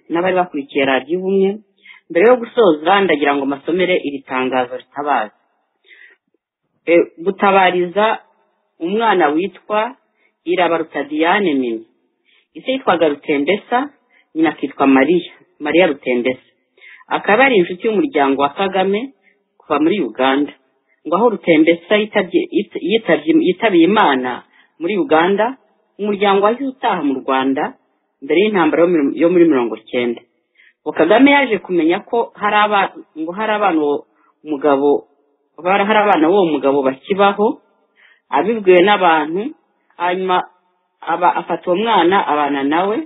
n'abari bakurikiye radiyo ubumwe mbere yo gusoza ndagira ngo masomere iri tangazo ritabaza E, gutabariza umwana witwa irabaruta diane mimi ise yitwaga rutendesa nyina akitwa mariya mariya rutendesa akaba ari inshuti y'umuryango wa kagame kuva muri uganda ngo aho rutendesa yitabye- yit- yitabye- yitabiye imana muri uganda umuryango wahise utaha mu rwanda mbere y'intambara yo muri- yo muri mirongo cyenda ngo kagame yaje kumenya ko hari aba- ngo hari abana uwo mugabo bara- hari abana b'uwo mugabo bakibaho abibwiwe n'abantu hanyuma aba afata uwo mwana abana nawe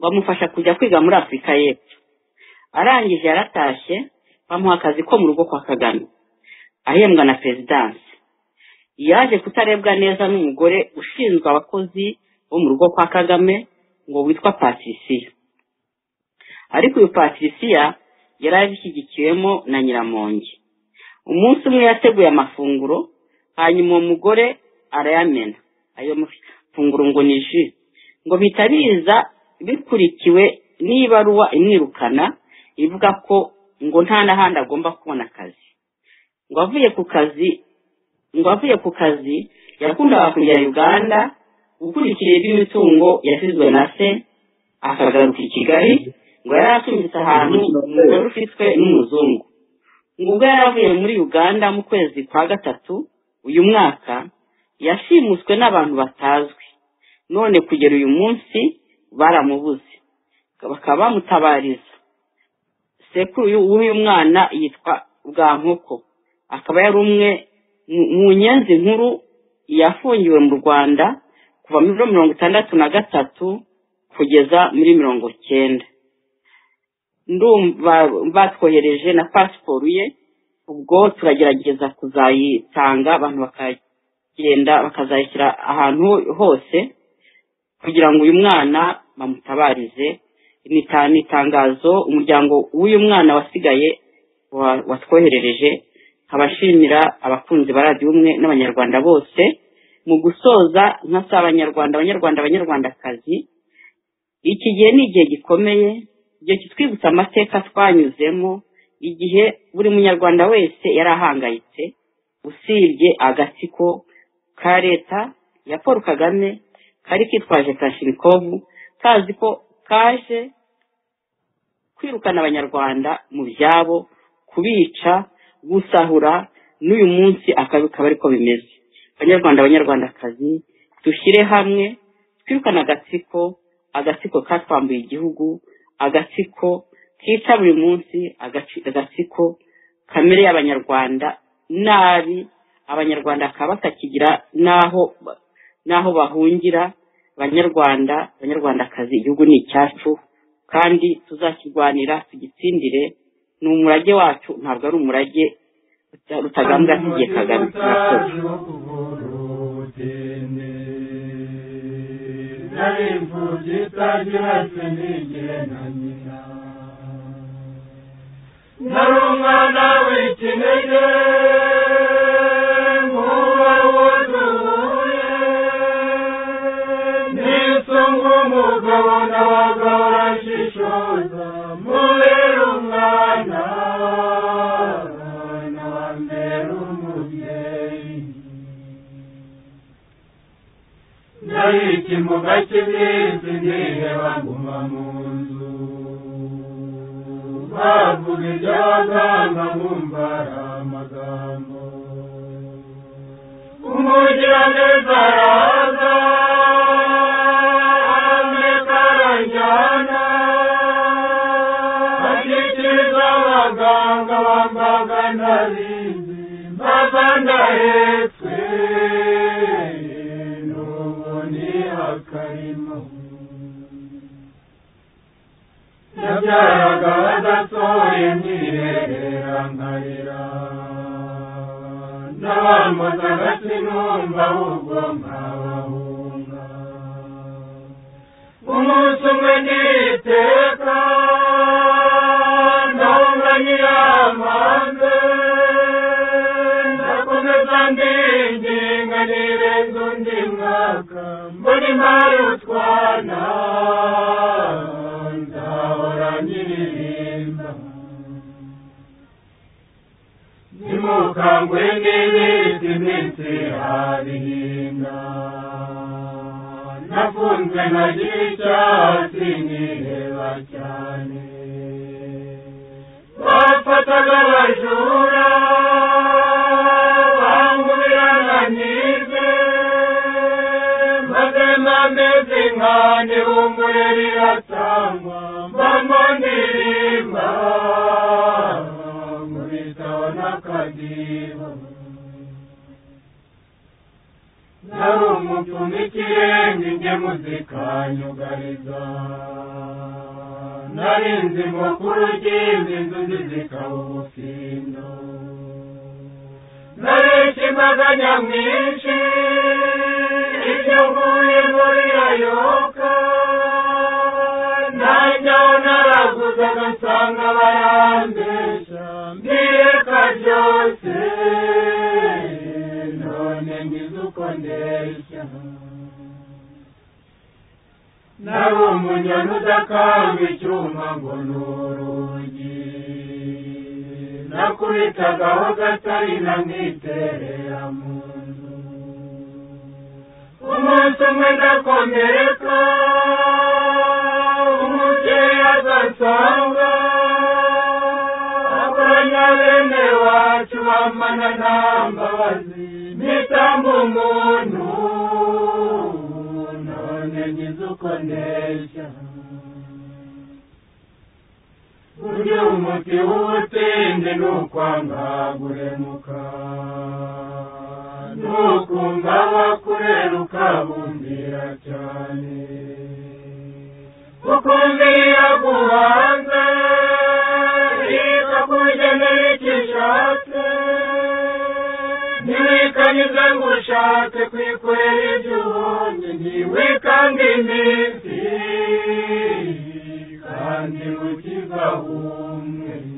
bamufasha kujya kwiga muri afurika y'epfo arangije yaratashye bamuha akazi ko mu rugo kwa kagame ahembwa na perezidansi yaje kutarebwa neza n'umugore ushinzwe abakozi bo mu rugo kwa kagame ngo witwa patirisiya ariko uyu patirisiya yari abishyigikiwemo na nyiramongi umunsi umwe yateguye amafunguro hanyuma uwo mugore arayamena ayo mafunguro ngo ni ji ngo bihita biza bikurikiwe n'ibaruwa imwirukana ivuga ko ngo nta n'ahandi agomba kubona akazi ngo avuye ku kazi ngo avuye ku kazi yakundaga kujya uganda gukurikira iby'imitungo yasizwe na se akagaruka i kigali ngo yari atumbitse ahantu umugore ufitwe n'umuzungu ngo ubwo yari avuye muri uganda mu kwezi kwa gatatu uyu mwaka yashimuswe n'abantu batazwi none kugera uyu munsi baramubuze bakaba bamutabariza sekuru w'uyu mwana yitwa bwankoko akaba yari umwe mu nyenzi nkuru yafungiwe mu rwanda kuva muri mirongo itandatu na gatatu kugeza muri mirongo cyenda ndumva batwohereje na pasiporo ye ubwo turagerageza kuzayitanga abantu bakagenda bakazayishyira ahantu hose kugira ngo uyu mwana bamutabarize ni itangazo umuryango w'uyu mwana wasigaye watwoherereje nkabashimira abakunzi ba radiyo umwe n'abanyarwanda bose mu gusoza nkasaba abanyarwanda abanyarwanda abanyarwandakazi iki gihe ni igihe gikomeye igihe kitwibutsa amateka twanyuzemo igihe buri munyarwanda wese yari ahangayitse usibye agatsiko ka leta ya paul kagame kari kitwaje kashinikovu kazi ko kaje kwirukana abanyarwanda mu byabo kubica gusahura n'uyu munsi akaba ariko bimeze banyarwanda abanyarwandakazi dushyire hamwe twirukane agatsiko agatsiko katwambuye igihugu agatsiko kica buri munsi agatsiko kamere y'abanyarwanda nabi abanyarwanda bakaba batakigira n'aho n'aho bahungira banyarwanda banyarwandakazi igihugu ni icyacu kandi tuzakirwanira tugitsindire ni umurage wacu ntabwo ari umurage rutagambwa tugiye kagame murakoze nari imfubyi itagira se nigire na nyina nari umwana w'ikinege nkuba wuzuye nisunga umugabo nabaga urashishoza mubera umwana nabambera umubyeyi nari ikimuga cy'iminsi nireba nguma mu nzu bavuga iby'abaganga nkumva ari amagambo umugiraneza araza ameka aranjyana ashikiriza abaganga bambaga ntabizi mbaza ndahetswe n'ubuni akarimo nabyaraga badasohoye mwiherera nkarira n'abampozaga sinumva ahubwo nkabahunga umunsi umwe niteka ndumva nyiramanze ndakomeza ndinginga nirenza undi mwaka muri mari utwana nzahora nyiririmba nimukangwe n'ibiti iminsi harihinda nafunzwe nagira icyatsi niheba cyane bafataga abajura bangubirana nyize maze nameze nkane bungure riratangwa mbamo ndirimba nkubitaho n'akadiho nari umupfumu ikirenge njye muzikanyugariza nari nzi mukuru ugimba inzuzi zikaba ubufindo naresha imbaga nyamwinshi ibyo mvuye muri ayoka nanjyaho naraguzaga nsanga barambesha mbireka byose none ngize uko ndeshya nari umunyoni udakanga icyuma ngo ni urugi nakubitagaho gatari na mwiterera mu nzu umunsi umwe ndakomereka dusanga akoranya bene wacu bamana nta mbabazi nitamba umuntu none ngize uko ndeshya burya umuti w'ubutinde ni ukwanga guhemuka ni ukumva abakurera ukabumbira cyane ukumvira kubanza ikakugenera icyo ushatse ntiwikanyuze ngo ushake kwikorera ibyo ubonye ntiwikange iminsi kandi ukiza umwe